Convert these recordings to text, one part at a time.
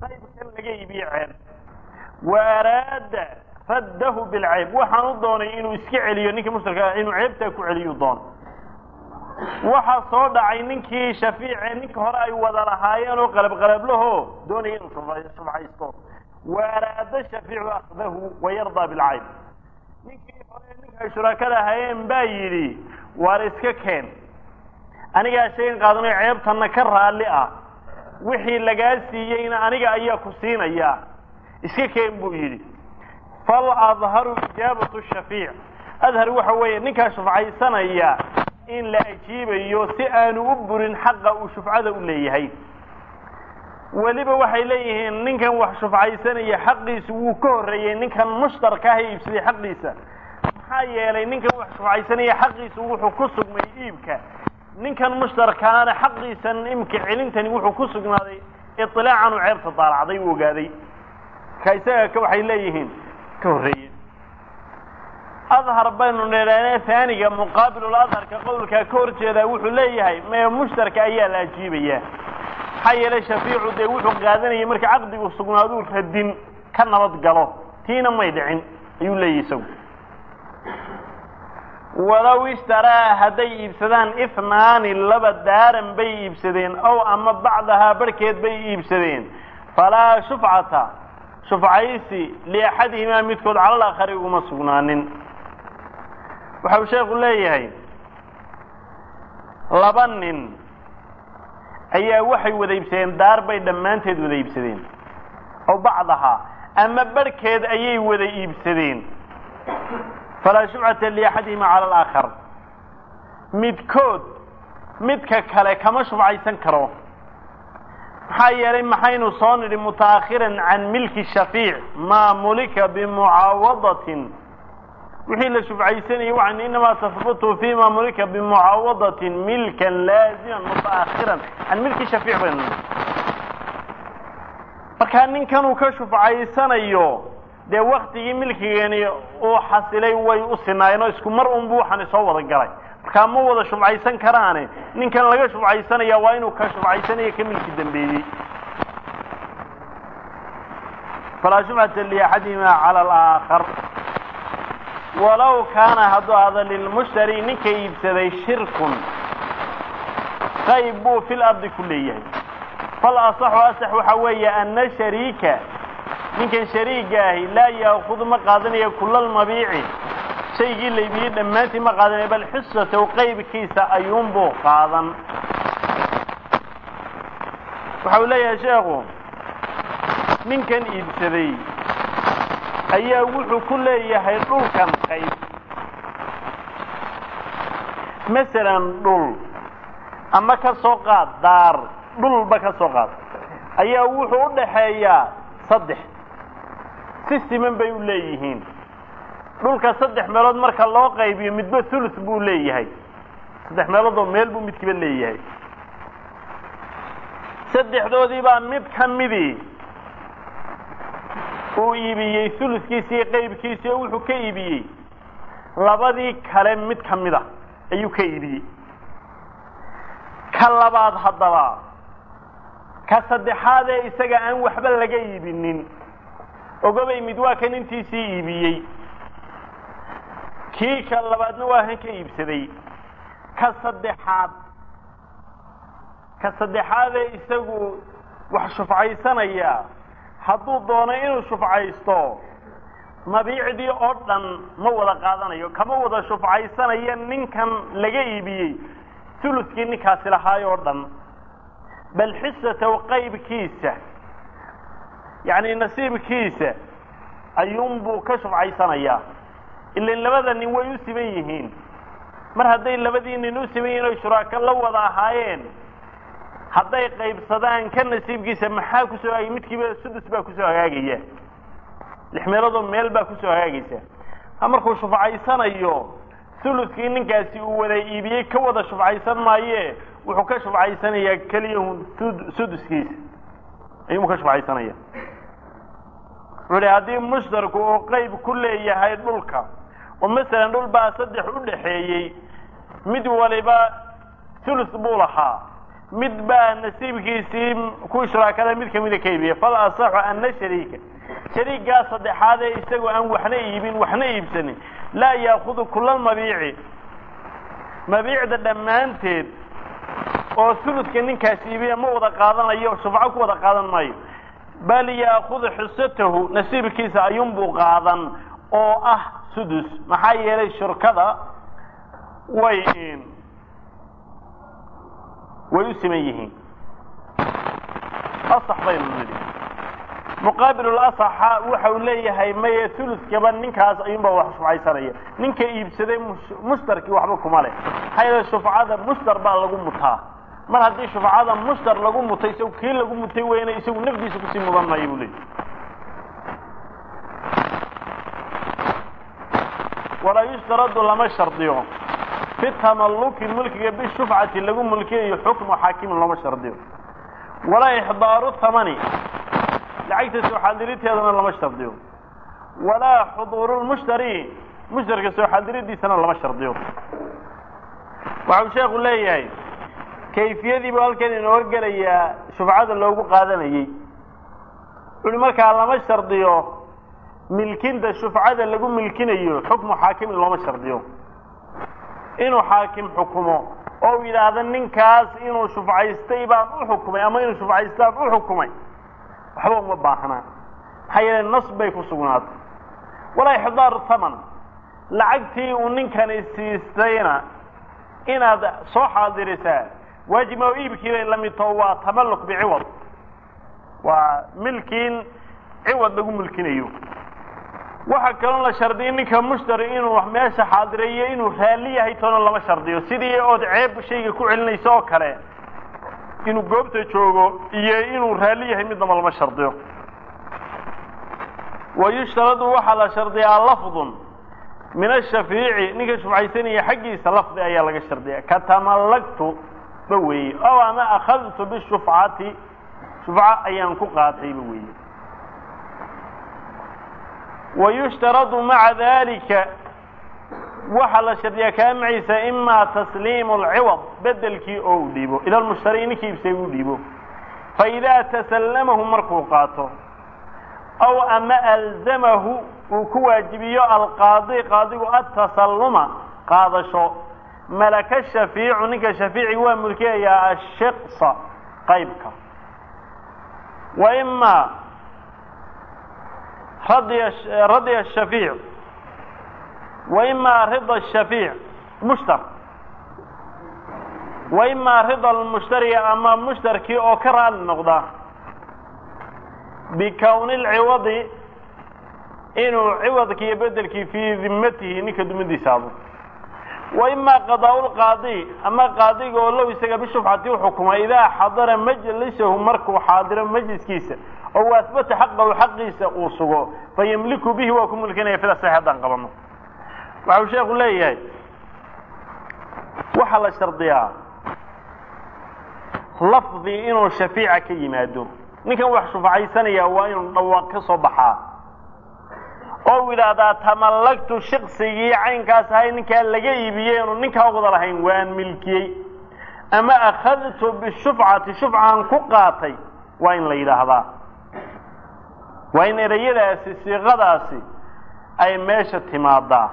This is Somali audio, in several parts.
qaybkan laga iibiye ceeb wa araada raddahu bilcayb waxaan u doonay inuu iska celiyo ninkii mushtarka inuu ceebtaa ku celiyu doono waxaa soo dhacay ninkii shafiice ninka hore ay wada lahaayeen oo qalabqalablaho doonaya inuu shufcaysto wa araada shafiicu akdahu wayardaa bilcayb ninkii hore ninka ay shuraakada ahaayeen baa yidhi waar iska keen anigaa shaygan qaadanayo ceebtanna ka raalli ah wixii lagaa siiyeyna aniga ayaa ku siinaya iska keen buu yidhi fal adharu ijaabatu shafiic adhar waxa weeye ninkaa shufcaysanaya in la ajiibayo si aanu u burin xaqa uu shufcada u leeyahay weliba waxay leeyihiin ninkan wax shufcaysanaya xaqiisu wuu ka horreeyey ninkan mushtarka ah ee iibsaday xaqiisa maxaa yeelay ninkan wax shufcaysanaya xaqiisu wuxuu ku sugmay iibka ninkan mushtarkaana xaqiisan imka celintani wuxuu ku sugnaaday iطilaacan uu ceebta daalacday u ogaaday ka isaga ka waxay leeyihiin ka horreeye adhar baynu nidhaane haaniga muqaabilul adharka qowlkaa ka hor jeedaa wuxuu leeyahay mee mushtarka ayaa la ajiibayaa maxaa yeelay shafiicu dee wuxuu qaadanayay marka caqdigu sugnaaduu radin ka nabad galo tiina may dhicin ayuu leeyahy isagu walow ishtaraa hadday iibsadaan ihnaani laba daaran bay iibsadeen ow ama bacdahaa barhkeed bay iibsadeen falaa shufcata shufcaysi liaxadihimaa midkood calal akhari uguma sugnaanin waxa uu sheekhu leeyahay laba nin ayaa waxay wada iibsadeen daar bay dhammaanteed wada iibsadeen ow bacdahaa ama barhkeed ayay wada iibsadeen falaa shufcata liaxadihima cala alaakhar midkood midka kale kama shufcaysan karo maxaa yeelay maxaynu soo nidhi mutaakhiran can milki shafiic maa mulika bimucaawadatin wixii la shufcaysanayay waxaan inamaa tahbutu fima mulika bimucaawadatin milkan laaziman mutaakhiran can milki shafiic baynu nidhi markaa ninkanuu ka shufcaysanayo dee waktigii milkigeeni uu xasilay way u sinaayeen oo isku mar unbu waxaani soo wada galay markaa ma wada shufcaysan karaane ninkan laga shufcaysanaya waa inuu ka shufcaysanayo ka milki dambeeyey falaa shufcata liaxadihima cala alaakhar walow kaana hadduu ahdo lilmushtari ninka iibsaday shirkun qayb buu fil ardi ku leeyahay fal asaxu asax waxa weeye ana shariika ninkan shariiga ahi laa yaakudu ma qaadanayo kulalmabiici shaygii la iibiyey dhammaantii ma qaadanaya bal xisatow qaybkiisa ayuunbuu qaadan waxa uu leeyahay sheekhu ninkan iibsaday ayaa wuxuu ku leeyahay dhulkan qayb masalan dhul ama ka soo qaad daar dhulba ka soo qaad ayaa wuxuu u dhaxeeyaa saddex si siman bay u leeyihiin dhulka saddex meelood marka loo qaybiyo midba thuluth buu leeyahay saddex meelood oo meel buu midkiiba leeyahay saddexdoodii baa mid ka midii uu iibiyey thuluthkiisii qaybkiisii oo wuxuu ka iibiyey labadii kale mid ka mid a ayuu ka iibiyey ka labaad haddaba ka saddexaadee isaga aan waxba laga iibinin ogobay mid waa kan intiisii iibiyey kii ka labaadna waa kan ka iibsaday ka saddexaad ka saddexaadee isagu wax shufcaysanaya hadduu doono inuu shufcaysto mabiicdii oo dhan ma wada qaadanayo kama wada shufcaysanayo ninkan laga iibiyey thuluskii ninkaasi lahaay oo dhan bal xisatow qaybkiisa yacni nasiibkiisa ayuunbuu ka shufcaysanayaa ilan labada nin way u siban yihiin mar hadday labadii nin u siban yihiin oy shuraako la wada ahaayeen hadday qaybsadaan ka nasiibkiisa maxaa kusoo hagaagay midkiiba sudus baa kusoo hagaagaya lix meeloodoo meel baa kusoo hagaagaysa ha markuu shufcaysanayo thuluskii ninkaasi uu wada iibiyey ka wada shufcaysan maaye wuxuu ka shufcaysanayaa keliyahun suduskiisa ayuuu ka shufcaysanaya wuxuu hi haddii mushtarku uu qayb ku leeyahay dhulka oo masalan dhul baa saddex u dhaxeeyey mid waliba thuluth buu lahaa mid baa nasiibkiisii ku shuraakada mid kamida ka iibiya fal asaxu ana shariika shariigaa saddexaad ee isagoo aan waxna iibin waxna iibsanin laa yaakudu kula mabiici mabiicda dhammaanteed oo huludka ninkaas iibiya ma wada qaadanayo shufco ku wada qaadan maayo bal yaakudu xisatahu nasiibkiisa ayuunbuu qaadan oo ah sudus maxaa yeelay shurkada way way u siman yihiin asax baynu nidhi muqaabilulasaxa waxa uu leeyahay maye huludkaba ninkaas ayuunbaa wax shufcaysanaya ninka iibsaday mushtarkii waxba kuma leh maxaa yeele shufcada mushtar baa lagu mutaa mar haddii shufcada mushtar lagu mutay isagu kii lagu mutay weyne isagu nafdiisa kusii mudan maayo buu leeyahy walaa yushtaradu lama shardiyo fi tamalluki mulkiga bishufcati lagu mulkiyayo xukmu xaakimin looma shardiyo walaa ixdaaru thamani lacagta soo xaadiriteedana lama shardiyo walaa xuduuru lmushtari mushtarka soo xaadiradiisana lama shardiyo waxau sheekhu leeyahay kayfiyadii buu halkan inoo horgelayaa shufcada loogu qaadanayey wuxuhi markaa lama shardiyo milkinta shufcada lagu milkinayo xukmu xaakimin looma shardiyo inuu xaakim xukumo oo yidhaahdo ninkaas inuu shufcaystay baan u xukumay ama inuu shufcaystaan u xukumay waxba uma baahnaa maxaa yeele nas bay ku sugnaatay walaa ixdaaru thaman lacagtii uu ninkani siistayna inaad soo xaadirisaa waajib ma iibkii bay la mid taho waa tamalluk biciwad waa milkiin ciwad lagu milkinayo waxaa kaloo la shardiya ninka mushtari inuu meesha xaadireeyo inuu raalli yahay toona lama shardiyo sidii ood ceeb shayga ku celinayso oo kale inuu goobta joogo iyo inuu raalli yahay midnaba lama shardiyo wa yushtaradu waxaa la shardiyaa lafdun min ashafeici ninka shufcaysanaya xaggiisa lafdi ayaa laga shardiya ka tamallagtu ba weeye ow ama akhadtu bishufcati shufco ayaan ku qaatayba weeye wa yushtaradu maca dalika waxaa la shardiyaa kaa maciisa imaa tasliimu alciwad bedelkii oo u dhiibo ila lmushtari ninkii ibsay u dhiibo faidaa tasallamahu markuu qaato aw ama alzamahu uu ku waajibiyo alqaadi qaadigu atasalluma qaadasho malaka shafiicu ninka shafiici waa mulkiyayaa ashiqsa qaybka wa imaa radya shafiic wa imaa rida shafiic mushtar wa imaa rida lmushtari ama mushtarkii oo ka raali noqda bikowni lciwadi inuu ciwadki iyo bedelkii fii dimatihi ninka dumadiisa ado wa imaa qadaa lqaadi ama qaadiga oo low isaga bishufcati u xukumay idaa xadara majlisahu markuu xaadiro majliskiisa oo asbata xaqahu xaqiisa uu sugo fayamliku bihi waa ku mulkinaya fida sax haddaan qabano waxau sheekhu leeyahay waxaa la shardiyaa lafdi inuu shafiica ka yimaado ninkan wax shufcaysanaya waa inuu dhawaaq ka soo baxaa oo u yidhaahdaa tamallagtu shiksigii caynkaas ahay ninkaa laga iibiyey inu ninkaa wada lahayn waan milkiyey ama akhadtu bishufcati shufcaan ku qaatay waa in la yidhaahdaa waa in ereyadaasi siiqadaasi ay meesha timaadaa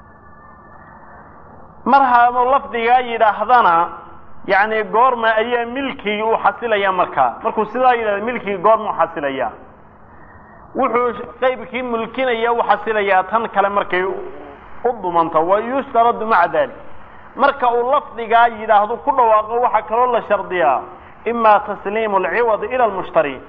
mar haaduu lafdigaa yidhaahdana yacni goorma ayaa milkigii u xasilaya markaa markuu sidaa yidhahda milkigii goorma u xasilaya wuxuu qaybkii mulkinaya u xasilayaa tan kale markay u dumanto wa yushtaradu maca dalik marka uu lafdigaa yidhaahdo ku dhawaaqo waxaa kaloo la shardiyaa imaa tasliimu alciwadi ila lmushtari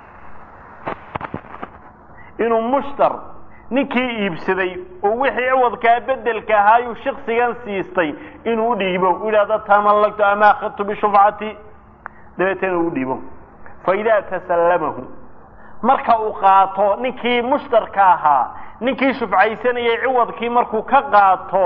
inuu mushtar ninkii iibsaday oo wixii ciwadkaa bedelka ahaayuu shaksigan siistay inuu udhiibo u yidhahdo tamallagtu ama akhadtu bishufcati dabeetana u dhiibo fa idaa tasallamahu marka uu qaato ninkii mushtarka ahaa ninkii shufcaysanayay ciwadkii markuu ka qaato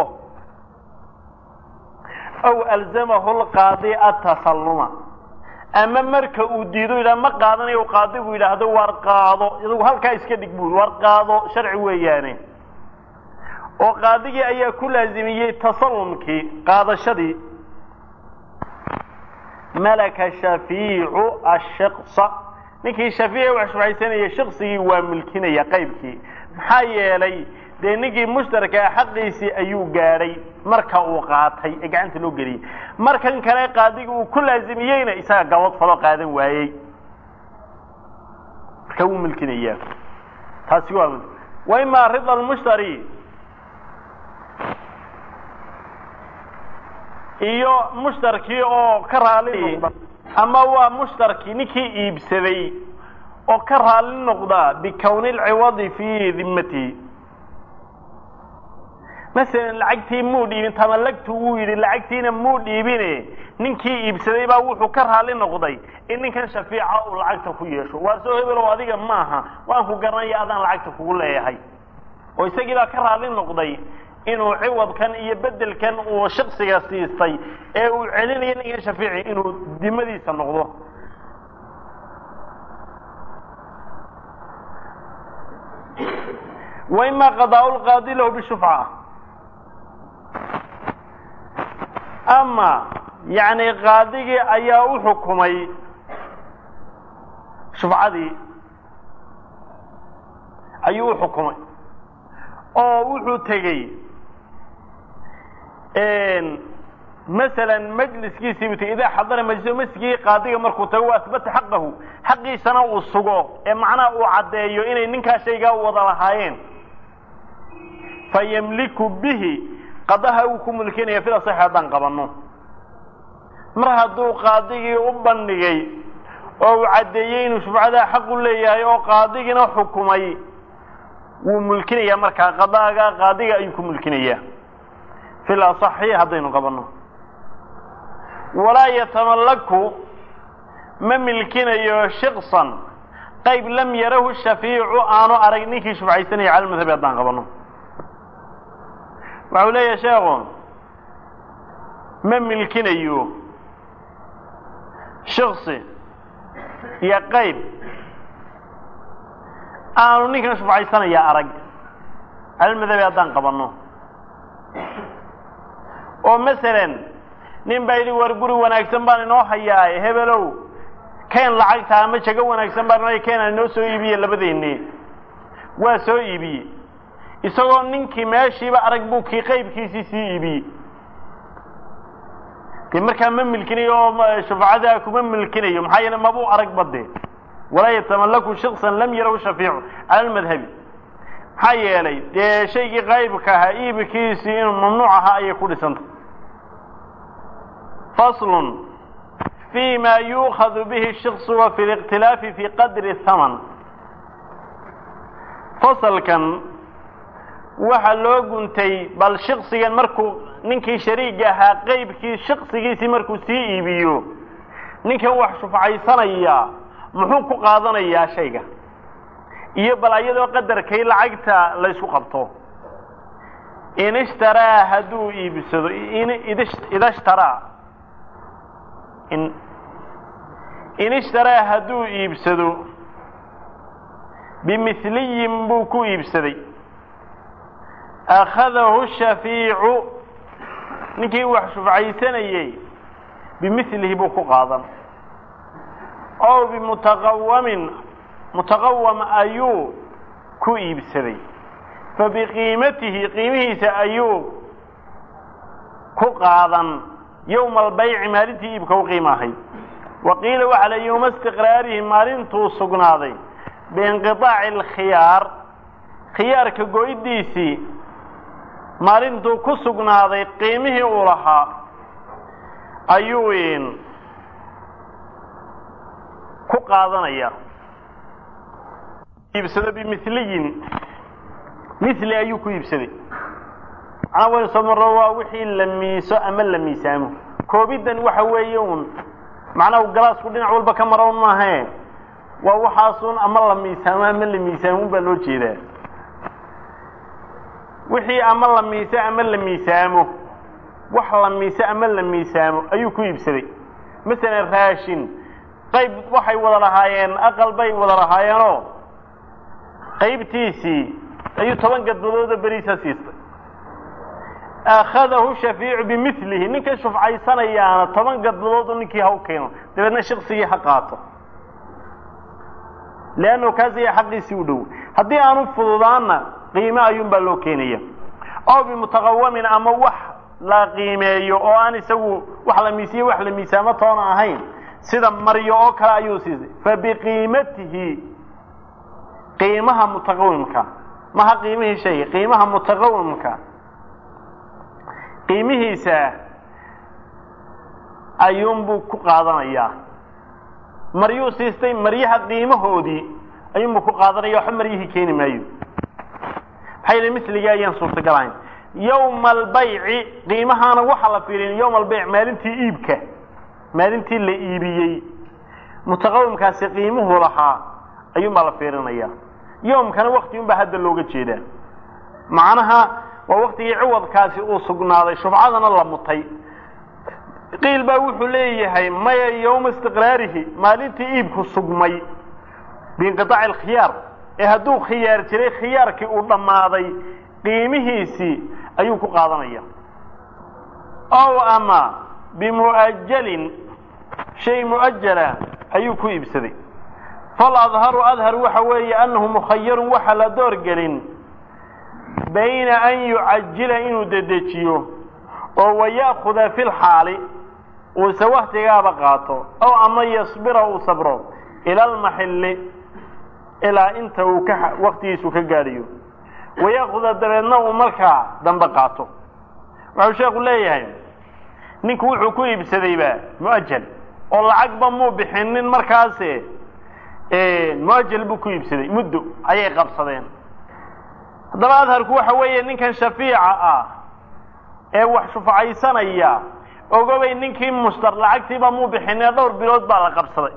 aw alzamahu lqaadi atasalluma ama marka uu diido yidhah ma qaadanayo qaadigu yidhaahdo waar qaado idagu halkaa iska dhig bui waar qaado sharci weeyaane oo qaadigii ayaa ku laazimiyey tasallumkii qaadashadii malaka shafiicu ashiksa ninkii shafiica wax shufcaysanaya shiksigii waa milkinaya qaybkii maxaa yeelay dee ninkii mushtarkaa xaqiisii ayuu gaadhay marka uu qaatay ee gacanta loo geliyey markan kale qaadiga uu ku laasimiyeyna isaga gabad faloo qaadan waayey marka wuu milkinayaa taasi waa wa imaa rida lmushtari iyo mushtarkii oo ka raali ama waa mushtarkii ninkii iibsaday oo ka raali noqda bikowni lciwadi fii dimatihi masalan lacagtii muu dhiibin tamalagtu wuu yidhi lacagtiina muu dhiibine ninkii iibsaday baa wuxuu ka raali noqday in ninkan shafiica uu lacagta ku yeesho waar soo hebelow adiga maaha waan ku garanaya adaan lacagta kugu leeyahay oo isagii baa ka raali noqday inuu ciwadkan iyo bedelkan uu shaksiga siistay ee uu celinayo ninkan shafiici inuu dimadiisa noqdo wa ima qadaa lqaadi lahu bishufca ama yani qaadigii ayaa u xukumay shufcadii ayuu u xukumay oo wuxuu tegey masalan majliskiisii buu tegey idaa xadara majliso masjidkii qaadiga markuu tago wa asbata xaqahu xaqiisana uu sugo ee macnaha uu caddeeyo inay ninkaa shaygaa wada lahaayeen fayamliku bihi qadaha uu ku mulkinaya fil asaxi haddaan qabanno mar hadduu qaadigii u bandhigay oo uu caddeeyey inuu shufcadaa xaq u leeyahay oo qaadigiina xukumay wuu mulkinayaa markaa qadaaga qaadiga ayuu ku mulkinayaa fil asaxi haddaynu qabanno walaa yatamalaku ma milkinayo shiksan qayb lam yarahu shafiicu aanu arag ninkii shufcaysanaya cala madhabi haddaan qabanno waxau leeyahay sheekhu ma milkinayo shiksi iyo qayb aanu ninkan shufcaysanaya arag calalmadhabi haddaan qabanno oo masalan nin baa yidhi war guri wanaagsan baan inoo hayaaye hebelow keen lacagta ama jago wanaagsan baan inoo keenaan inoo soo iibiye labadeenni waa soo iibiyey isagoo ninkii meeshiiba arag buu kii qaybkiisii sii iibiyey de markaa ma milkinayo oo shufcadaa kuma milkinayo maxaa yeele mabuu arag bade walaa yatamalaku shiksan lam yarahu shafiicu cala lmadhabi maxaa yeelay dee shaygii qaybka ahaa iibkiisii inuu mamnuuc ahaa ayay ku dhisantay faslun fi ma yuukhadu bihi shiksu wa fi likhtilaafi fi qadri thaman fasalkan waxaa loo guntay bal shiksigan markuu ninkii shariiga ahaa qaybkii shiksigiisii markuu sii iibiyo ninkan wax shufcaysanaya muxuu ku qaadanayaa shayga iyo bal ayadoo qadarkay lacagta laysku qabto in ishtaraa hadduu iibsado ida ishtaraa in in ishtaraa hadduu iibsado bimithliyin buu ku iibsaday akhadahu shafiicu ninkii wax shufcaysanayey bimilihi buu ku qaadan ow bimutaqawamin mutaqawam ayuu ku iibsaday fabiqiimatihi qiimihiisa ayuu ku qaadan yowma albayci maalintii iibka u qiima ahayd wa qiila waxaa la yowma istiqraarihi maalintuu sugnaaday biinqiطaaci alkhiyaar khiyaarka go-idiisii maalintuu ku sugnaaday qiimihii uu lahaa ayuu ku qaadanaya iibsado bimiliyin mili ayuu ku iibsaday macnaa waynu soo marro waa wixii la miiso ama la miisaamo koobiddan waxa weeye un macnaha galaasku dhinac walba ka mara un maahae waa waxaasun ama la miisaamo ama la miisaamo baa loo jeedaa wixii ama la miise ama la miisaamo wax la miise ama la miisaamo ayuu ku iibsaday masalan raashin qayb waxay wada lahaayeen aqal bay wada lahaayeenoo qaybtiisii ayuu toban gadbadooda beriisa siistay akhadahu shafiicu bimilihi ninka shufcaysanayaana toban gadladoodu ninkii ha u keeno dabeedna shiksigii ha qaato leannahu kaasiya xaqiisii u dhow haddii aanu fududaanna qiime ayuunbaa loo keenaya ow bimutaqawamin ama wax la qiimeeyo oo aan isagu wax la miisiye wax la miisaamo toona ahayn sida maryo oo kale ayuu siisay fa biqiimatihi qiimaha mutaqawimka maha qiimihii shayga qiimaha mutaqawimka qiimihiisa ayuunbuu ku qaadanayaa maryuu siistay maryaha qiimahoodii ayuunbuu ku qaadanaya waxba maryihii keeni maayo maxaa yidhi misligii ayaan suurtagal ahayn yowma albayci qiimahaana waxaa la fiirin yowma albayc maalintii iibka maalintii la iibiyey mutaqawimkaasi qiimuhu lahaa ayuunbaa la fiirinaya yowmkana wakti unbaa hadda looga jeedaa macnaha waa waktigii ciwadkaasi uu sugnaaday shufcadana la mutay qiil baa wuxuu leeyahay maya yowma istiqraarihi maalintii iibku sugmay biinqiaaci alkhiyaar ee hadduu khiyaar jiray khiyaarkii uu dhammaaday qiimihiisii ayuu ku qaadanaya ow ama bimu'ajalin shay mu'ajala ayuu ku iibsaday faladharu adhar waxa weeye annahu mukhayarun waxa la doorgelin bayna an yucajila inuu dedejiyo oo waya'khuda fi lxaali uuse waktigaaba qaato ow ama yasbira uu sabro ila almaxilli ilaa inta uu ka waktigiisu ka gaadhayo waya'khuda dabeedna uu markaa dambe qaato wuxuu sheekhu leeyahay ninku wuxuu ku iibsadayba mu'ajal oo lacagba muu bixinin markaase muajal buu ku iibsaday muddo ayay qabsadeen haddaba adharku waxa weeye ninkan shafiica ah ee wax shufcaysanaya ogobay ninkii mushtar lacagtiiba muu bixinee dhowr bilood baa la qabsaday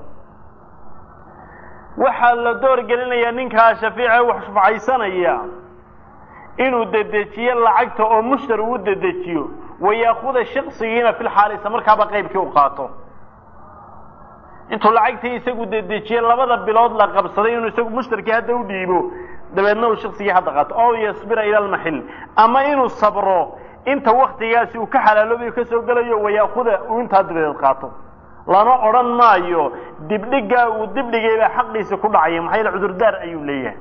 waxaa la door gelinayaa ninkaa shafiica ee wax shufcaysanaya inuu dedejiyo lacagta oo mushtar uu dedejiyo wayaakuda shaksigiina filxaalisa markaaba qaybkii u qaato intuu lacagtii isagu dedejiye labada bilood la qabsaday inuu isagu mushtarkii hadda u dhiibo dabeedna uu shaksigii hadda qaato ow yasbira ila almaxil ama inuu sabro inta waktigaasi uu ka xalaaloobayo ka soo gelayo wayaakuda uu intaa dabadeed qaato lama odhan maayo dibdhigaa uu dibdhigaybaa xaqiisa ku dhacaya maxaa yaele cudurdaar ayuu leeyahay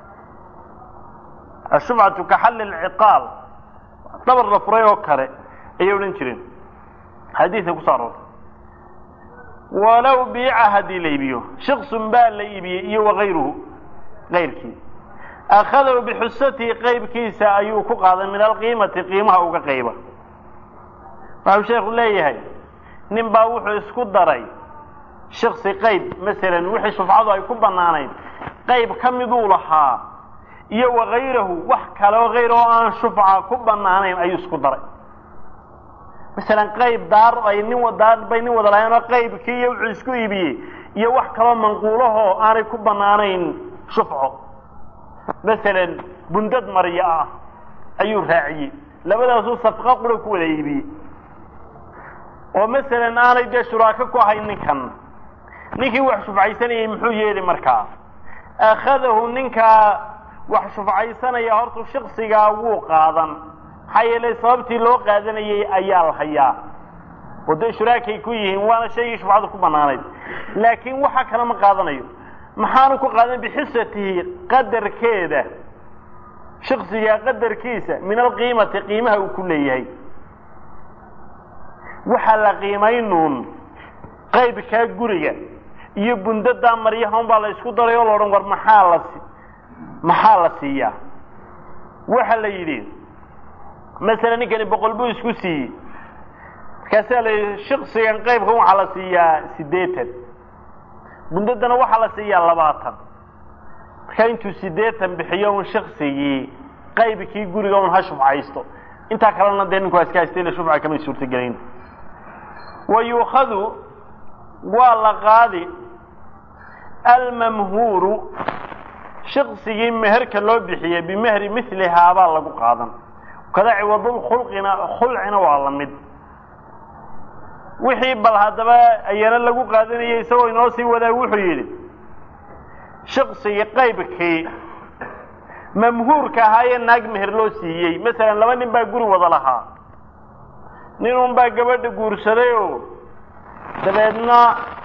ashufcatu ka xalli lciqaal dabar la furay oo kale ayay odhan jireen xadiidka kuso aroortay walow biica haddii la iibiyo shiksun baa la iibiyey iyo wakayruhu kayrkii akhadahu bixusatihi qaybkiisa ayuu ku qaaday min alqiimati qiimaha uga qayba waxau sheekhu leeyahay nin baa wuxuu isku daray shiksi qayb masalan wixii shufcadu ay ku bannaanayd qayb ka miduu lahaa iyo wakayrahu wax kale oo hayr oo aan shufca ku bannaanayn ayuu isku daray masalan qayb daar ay nin daar bay nin wada lahayn oo qaybkii iyo wuxuu isku iibiyey iyo wax kaloo manquulahoo aanay ku bannaanayn shufco masalan bundad maryo ah ayuu raaciyey labadaasuu safqa qura ku wada iibiyey oo masalan aanay dee shuraako ku ahayn ninkan ninkii wax shufcaysanayay muxuu yeeli markaa akhadahu ninkaa wax shufcaysanaya hortu shaksigaa wuu qaadan maxaa yeelay sababtii loo qaadanayay ayaa la hayaa oo dee shuraakay ku yihiin waana shaygii shufcadu ku bannaanayd laakiin waxa kale ma qaadanayo maxaanu ku qaadan bixisatihi qadarkeeda shaksigaa qadarkiisa min alqiimati qiimaha uu ku leeyahay waxaa la qiimaynuun qaybkaa guriga iyo bundadaa maryahan baa la isku daray oo la odhan war maxaa la maxaa la siiyaa waxa la yidhi masalan ninkani boqol buu isku siiyey markaasaa la yidhi shaksigan qaybkan waxaa la siiyaa siddeetan bundadana waxaa la siiyaa labaatan markaa intuu siddeetan bixiyo un shaksigii qaybkii guriga un ha shufcaysto intaa kalena dee ninku waa iska haystay ila shufca kamay suurtagelayn wa yuukhadu waa la qaadi almamhuuru shaksigii meherka loo bixiyey bimehri milihaabaa lagu qaadan kada ciwadul khulqina khulcina waa la mid wixii bal haddaba ayana lagu qaadanayay isagoo inoo sii wadaa wuxuu yidhi shaksigii qaybkii mamhuurka ahaayee naag meher loo siiyey masalan laba nin baa guri wada lahaa nin un baa gabadha guursaday oo dabeedna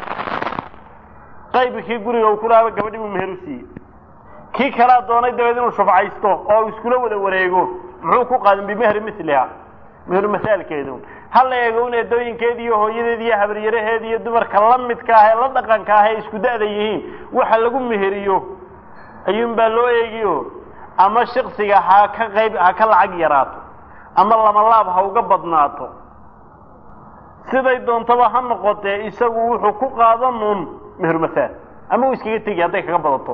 qaybkii guriga uu ku lahaaba gabadhii buu meher u siiyey kii kalaa doonay dabeed inuu shufcaysto oo uu iskula wada wareego muxuu ku qaadan bimehri miliha meheru masaalkeedu ha la eego un eedooyinkeedi iyo hooyadeedi iyo habaryaraheedi iyo dumarka la midka ah ee la dhaqanka ah ee isku da'da yihiin waxa lagu meheriyo ayuun baa loo eegiyo ama shaksiga ha ka qayb ha ka lacag yaraato ama lamalaab ha uga badnaato siday doontaba ha noqotee isagu wuxuu ku qaadan uun meheru masaal ama uu iskaga tegi hadday kaga badato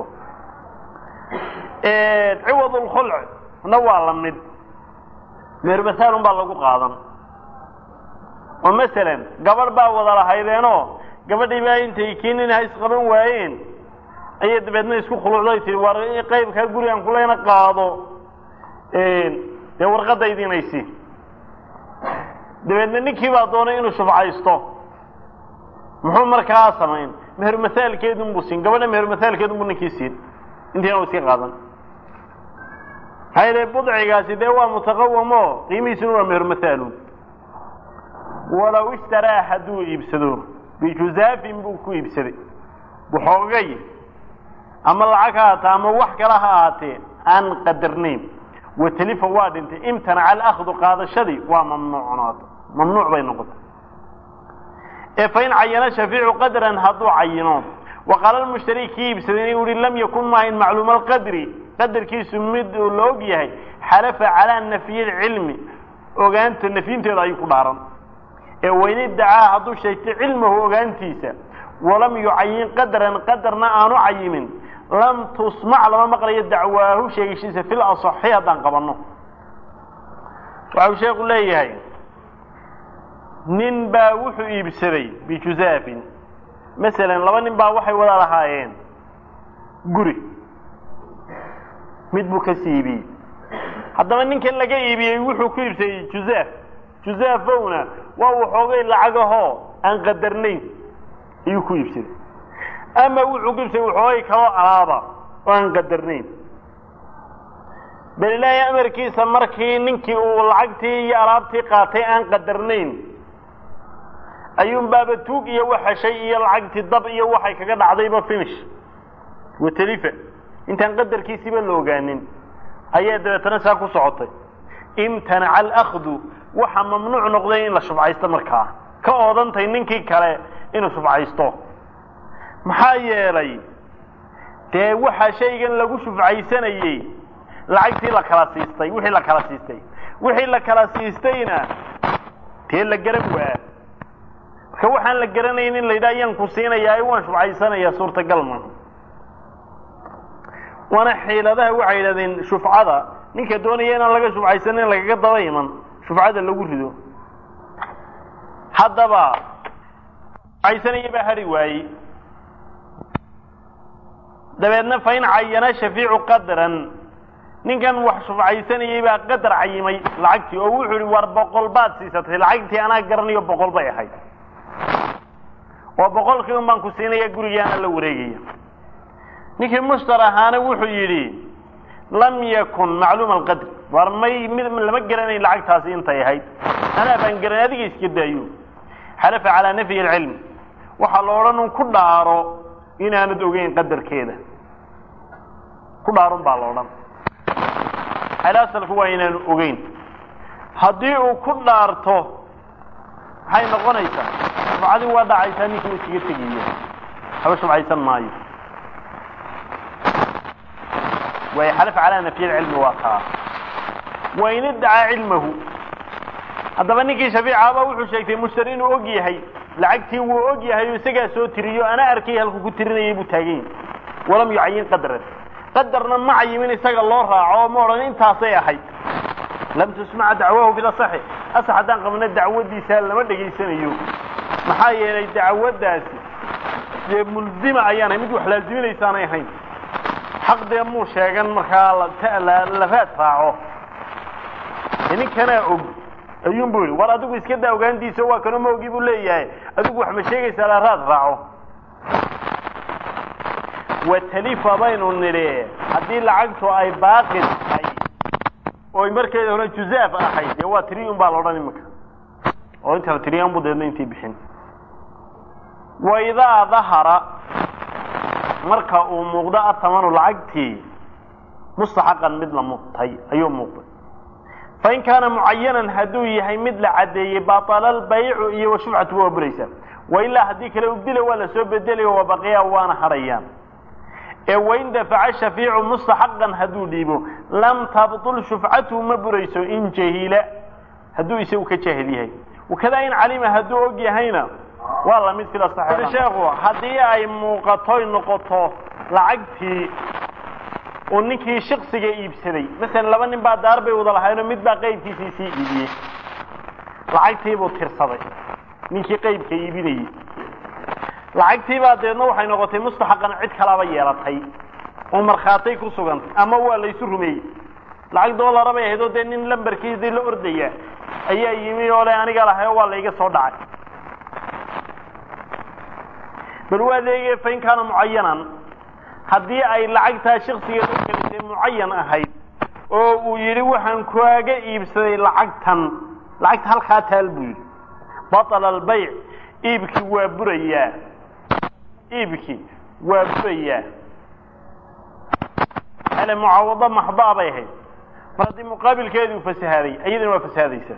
ciwad ulkhulc na waa la mid meheru masaal un baa lagu qaadan oo masalan gabadh baa wada lahaydeenoo gabadhii baa intay keenin ha isqaban waayeen ayay dabeedna isku khuluucday tii war qaybkaa gurigan kulayna qaado dee warqadaydinaysi dabeedna ninkii baa doonay inuu shufcaysto muxuu markaa samayn meheru masaalkeedun buu siin gabadha meheru masaalkeedun buu ninkii siin intiina u iska qaadan maxaa yeele budcigaasi dee waa mutaqawamo qiimihiisuna waa meheru masaalun walow ishtaraa hadduu iibsado bijuzaafin buu ku iibsaday waxoogay ama lacag ha haata ama wax kale ha ahaatee aan qadarnayn watalifa waa dhintay imtanaca alakdu qaadashadii waa mamnuucnaata mamnuuc bay noqotay ee fain cayana shafiicu qadran hadduu cayino waqaala lmushtari kii iibsaday inuu yihi lam yakun maahayn macluuma alqadri qadarkiisu mid uu la og yahay xalafa calaa nafyi lcilmi ogaanta nafyinteeda ayuu ku dhaaran ee wayn iddacaa hadduu sheegtay cilmahu ogaantiisa walam yucayin qadran qadarna aanu cayimin lam tusmac lama maqlayo dacwaahu sheegashiisa fil asaxi haddaan qabanno waxau sheekhu leeyahay nin baa wuxuu iibsaday bijuzaafin masalan laba nin baa waxay wada lahaayeen guri mid buu ka siibiyey haddaba ninkan laga iibiyey wuxuu ku iibsaday juzaaf juzaafowna waa waxoogay lacagahoo aan qadarnayn ayuu ku iibsaday ama wuxuu ku iibsaday waxoogay kaloo alaaba oo aan qadarnayn bal ilaahay amarkiisa markii ninkii uu lacagtii iyo alaabtii qaatay aan qadarnayn ayuun baaba tuug iyo waxashay iyo lacagtii dab iyo waxay kaga dhacdayba finish watalifa intaan qadarkiisiiba la ogaanin ayaa dabeetana saa ku socotay imtanaca alakdu waxaa mamnuuc noqday in la shubcaysto markaa ka oodantay ninkii kale inuu shufcaysto maxaa yeelay dee waxaa shaygan lagu shufcaysanayey lacagtii la kala siistay wixii la kala siistay wixii la kala siistayna dee la garan waa marka waxaan la garanayn in la yidhaha ayaan ku siinayaa waan shufcaysanayaa suurtagal ma waana xiiladaha waxay yidhahdeen shufcada ninka doonaya inaan laga shufcaysanin in lagaga daba iman shufcada lagu rido haddaba shufcaysanaya baa hari waayey dabeedna fain cayana shafiicu qadran ninkan wax shufcaysanayay baa qadar cayimay lacagtii oo wuxuu yihi war boqol baad siisatay lacagtii anaa garanayo boqol bay ahayd oo boqolkii un baan ku siinaya gurigaana la wareegaya ninkii mushtar ahaana wuxuu yidhi lam yakun macluuma alqadr war may mid lama garanayn lacagtaasi intay ahayd anaa baan garanay adiga iska daayo xalafa calaa nafyi alcilm waxaa la odhan un ku dhaaro inaanad ogeyn qadarkeeda ku dhaarun baa la odhan asalku waa inaanu ogeyn haddii uu ku dhaarto maxay noqonaysaa shufcadii waa dhacaysaa ninkii uu iskaga tegayo haba shufcaysan maayo way xalaf calaa nafyi lcilmi waa kaa wain iddacaa cilmahu haddaba ninkii shafiicaaba wuxuu sheegtay mushtari inuu og yahay lacagtii wuu og yahay oo isagaa soo tiriyo ana arkay halku ku tirinayay buu taagan yahay walam yucayin qadran qadarna ma cayimin isaga loo raaco oo ma odhan intaasay ahayd lam tusmaca dacwahu bilasaxi asax haddaan qabna dacwadiisa lama dhegaysanayo maxaa yeelay dacwaddaasi dee mulzima ayaanay mid wax laaziminaysaanay ahayn xaq dee muu sheegan markaa la raad raaco ninkanaa og ayuun bu yidhi war adigu iska daa ogaantiisa waa kano ma ogi buu leeyahay adigu wax ma sheegaysaa la raad raaco watalifa baynu nidhi haddii lacagtu ay baaqi tahay oo markeeda hore juzaaf ahayd dee waa tiri un baa la odhan iminka oo inta la tiriyan bu deedna intii bixin wa idaa dahara marka uu muuqdo atamanu lacagtii mustaxaqan mid la mutay ayuu muuqday fain kaana mucayanan hadduu yahay mid la caddeeyey baطala albaycu iyo washufcatu waa buraysaa wailaa haddii kale ubdila waa la soo bedelaya waa baqiya waana hadhayaan ee wain dafaca shafiicu mustaxaqan hadduu dhiibo lam tabطul shufcatuhu ma burayso in jahila hadduu isagu ka jaahil yahay wakadaa in calima hadduu og yahayna waa lamid fil sheekhu haddii ay muuqatoy noqoto lacagtii uu ninkii shiksiga iibsaday masalan laba nin baa daar bay wada lahaynoo mid baa qaybkiisii sii iibiyey lacagtiibuu tirsaday ninkii qaybka iibinayey lacagtiibaa deedna waxay noqotay mustaxaqan cid kalaba yeelatay oo markhaatay ku sugantay ama waa laysu rumeeyey lacag doolara bay ahayd oo dee nin lambarkiisii la ordaya ayaa yimi oo le aniga lahay oo waa layga soo dhacay bal waa leeyahe fain kaana mucayanan haddii ay lacagtaa shaksigeed u kelisay mucayan ahayd oo uu yidhi waxaan kaaga iibsaday lacagtan lacagta halkaa taal buu yidhi baطala albayc iibkii waa burayaa iibkii waa burayaa ale mucaawado maxdaa bay ahayd mar haddii muqaabilkeedii u fasahaaday iyadana waa fasahaadaysaa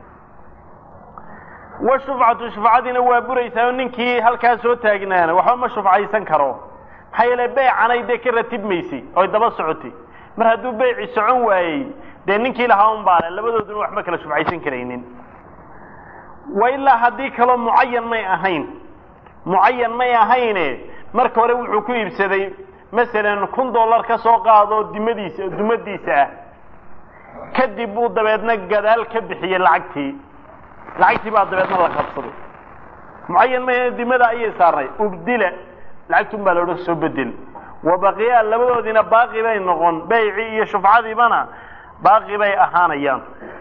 wa shufcatu shufcadiina waa buraysaa oo ninkii halkaa soo taagnaana waxba ma shufcaysan karo maxaa yeele beycanay dee ka ratibmaysay oy daba socotay mar hadduu beyci socon waayey dee ninkii lahaa un baale labadooduna waxma kala shufcaysan karaynin wa ilaa haddii kaloo mucayan may ahayn mucayan may ahayne marka hore wuxuu ku iibsaday masalan kun dollar ka soo qaado dimadiisa dumadiisa ah kadib buu dabeedna gadaal ka bixiyey lacagtii lacagtii baa dabeedna la qabsaday mucayan may ahayn dimada ayay saarnay ubdila lacagtun baa laodhan soo bedel wa baqiyaa labadoodiina baaqi bay noqon beycii iyo shufcadiibana baaqi bay ahaanayaan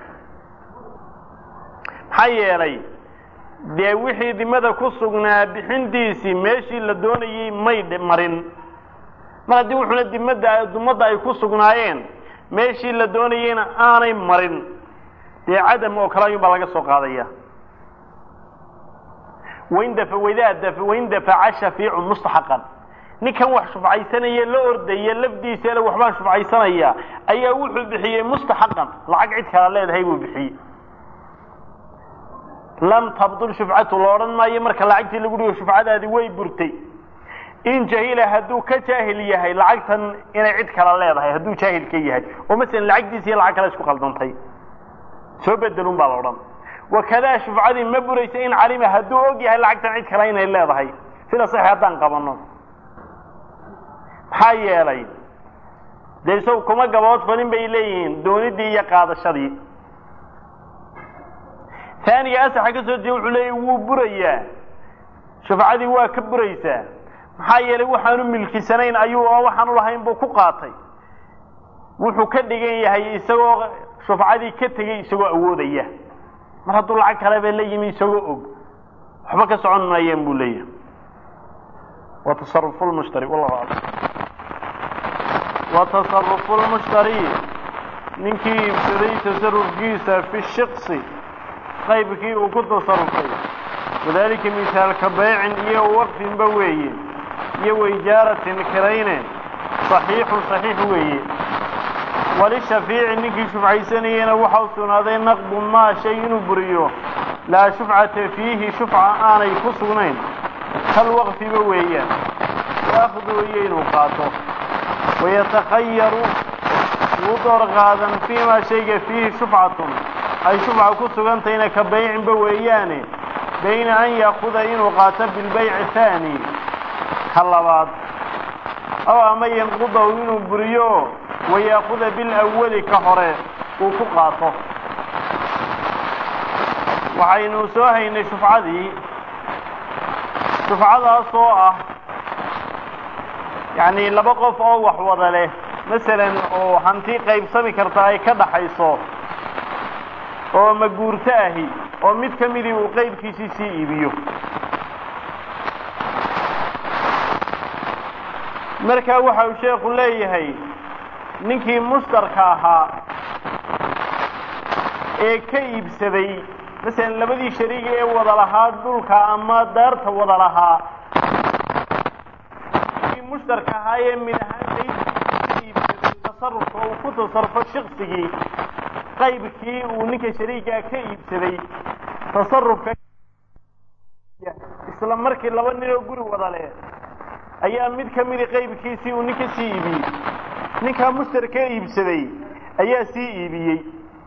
maxaa yeelay dee wixii dimada ku sugnaa bixintiisii meeshii la doonayey may marin mar haddii wuxuuna dimada dumadda ay ku sugnaayeen meeshii la doonayeyna aanay marin dee cadam oo kale ayuun baa laga soo qaadaya wain dafa waidaa dafa wain dafaca shafiicu mustaxaqan ninkan wax shufcaysanaya la ordaya lafdiisa ele waxbaan shufcaysanaya ayaa wuxuu bixiyey mustaxaqan lacag cid kala leedahay buu bixiyey lam tabdul shufcatu la odhan maayo marka lacagtii lagu dhigo shufcadaadi way burtay in jahila hadduu ka jaahil yahay lacagtan inay cid kala leedahay hadduu jaahil ka yahay oo masalan lacagtiisa iyo lacag kale isku qaldantay soo bedelun baa la odhan wakadaa shufcadii ma buraysa in calima hadduu og yahay lacagtan cid kale inay leedahay sida sax haddaan qabano maxaa yeelay dee isagu kuma gabood falin bay leeyihiin doonidii iyo qaadashadii taaniga asaxa ka soo jeeda wuxuu leeyahy wuu burayaa shufcadii waa ka buraysaa maxaa yeelay waxaanu milkisanayn ayuu oo waxaanu lahayn buu ku qaatay wuxuu ka dhigan yahay isagoo shufcadii ka tegey isagoo awoodaya mar hadduu lacag kaleba la yimi isagoo og waxba ka socon maayeen buu leeyahay wa tasarufu lmushtari wallahu aclam wa tasarufu lmushtari ninkii iibsaday tasarufkiisa fi shiksi qaybkii uu ku tasarufay wadalika misaalka baycin iyo waqfinba weeye iyo waijaaratin kirayne saxiixun saxiix weeye walishafiici ninkii shufcaysanayena waxa u sugnaaday naqdu maa shay inuu buriyo laa shufcata fiihi shufca aanay ku sugnayn kal waqfiba weeyaan waakhdu iyo inuu qaato wayatakhayaru wuu door qaadan fiimaa shayga fiihi shufcatun ay shufca ku sugantahayna ka baycinba weeyaane bayna an yaakuda inuu qaato bilbayci haani ka labaad aw ama yanqudahu inuu buriyo wayaakuda bilawali ka hore uu ku qaato waxaynu soo haynay shufcadii shufcadaas oo ah yacni laba qof oo wax wada leh masalan oo hanti qaybsami karta ay ka dhaxayso oo maguurto ahi oo mid ka midii uu qaybkiisii sii iibiyo markaa waxa uu sheekhu leeyahay ninkii mushtarka ahaa ee ka iibsaday masalan labadii shariiga ee wada lahaa dhulka ama daarta wada lahaa ninkii mushtarka ahaa ee mid ahaan qaybkiisa ka iibsaday tasarufka uu ku tasarufo shiksigii qaybkii uu ninka shariigaa ka iibsaday tasarufka isla markii laba nin oo guri wada leh ayaa mid ka midi qaybkiisii uu ninka sii iibiyey ninkaa mushtarka iibsaday ayaa sii iibiyey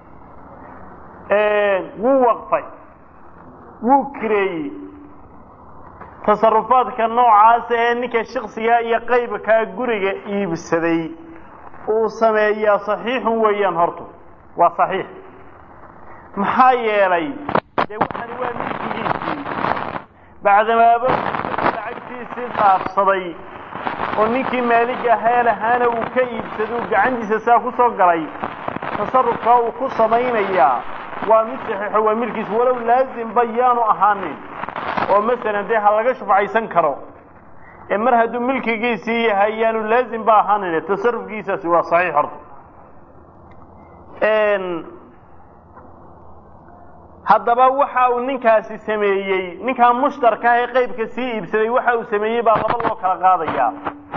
wuu waqfay wuu kireeyey tasarufaadka noocaasa ee ninka shiksiga iyo qaybkaa guriga iibsaday uu sameeyaa saxiixun weeyaan horta waa saxiix maxaa yeelay dee waxani waa milkigiisii bacdamaaba lacagtiisii dhaafsaday oo ninkii maaliga heelahaana uu ka iibsaday uu gacantiisa saa ku soo galay tasarufkaa uu ku samaynayaa waa mid saxiixo waa milkiis walow laazimba yaanu ahaanin oo masalan dee ha laga shufcaysan karo ee mar hadduu milkigiisii yahay yaanu laazimba ahaanin tasarufkiisaasi waa saxiix horta haddaba waxa uu ninkaasi sameeyey ninkaa mushtarka ee qaybka sii iibsaday waxa uu sameeyey baa laba loo kala qaadayaa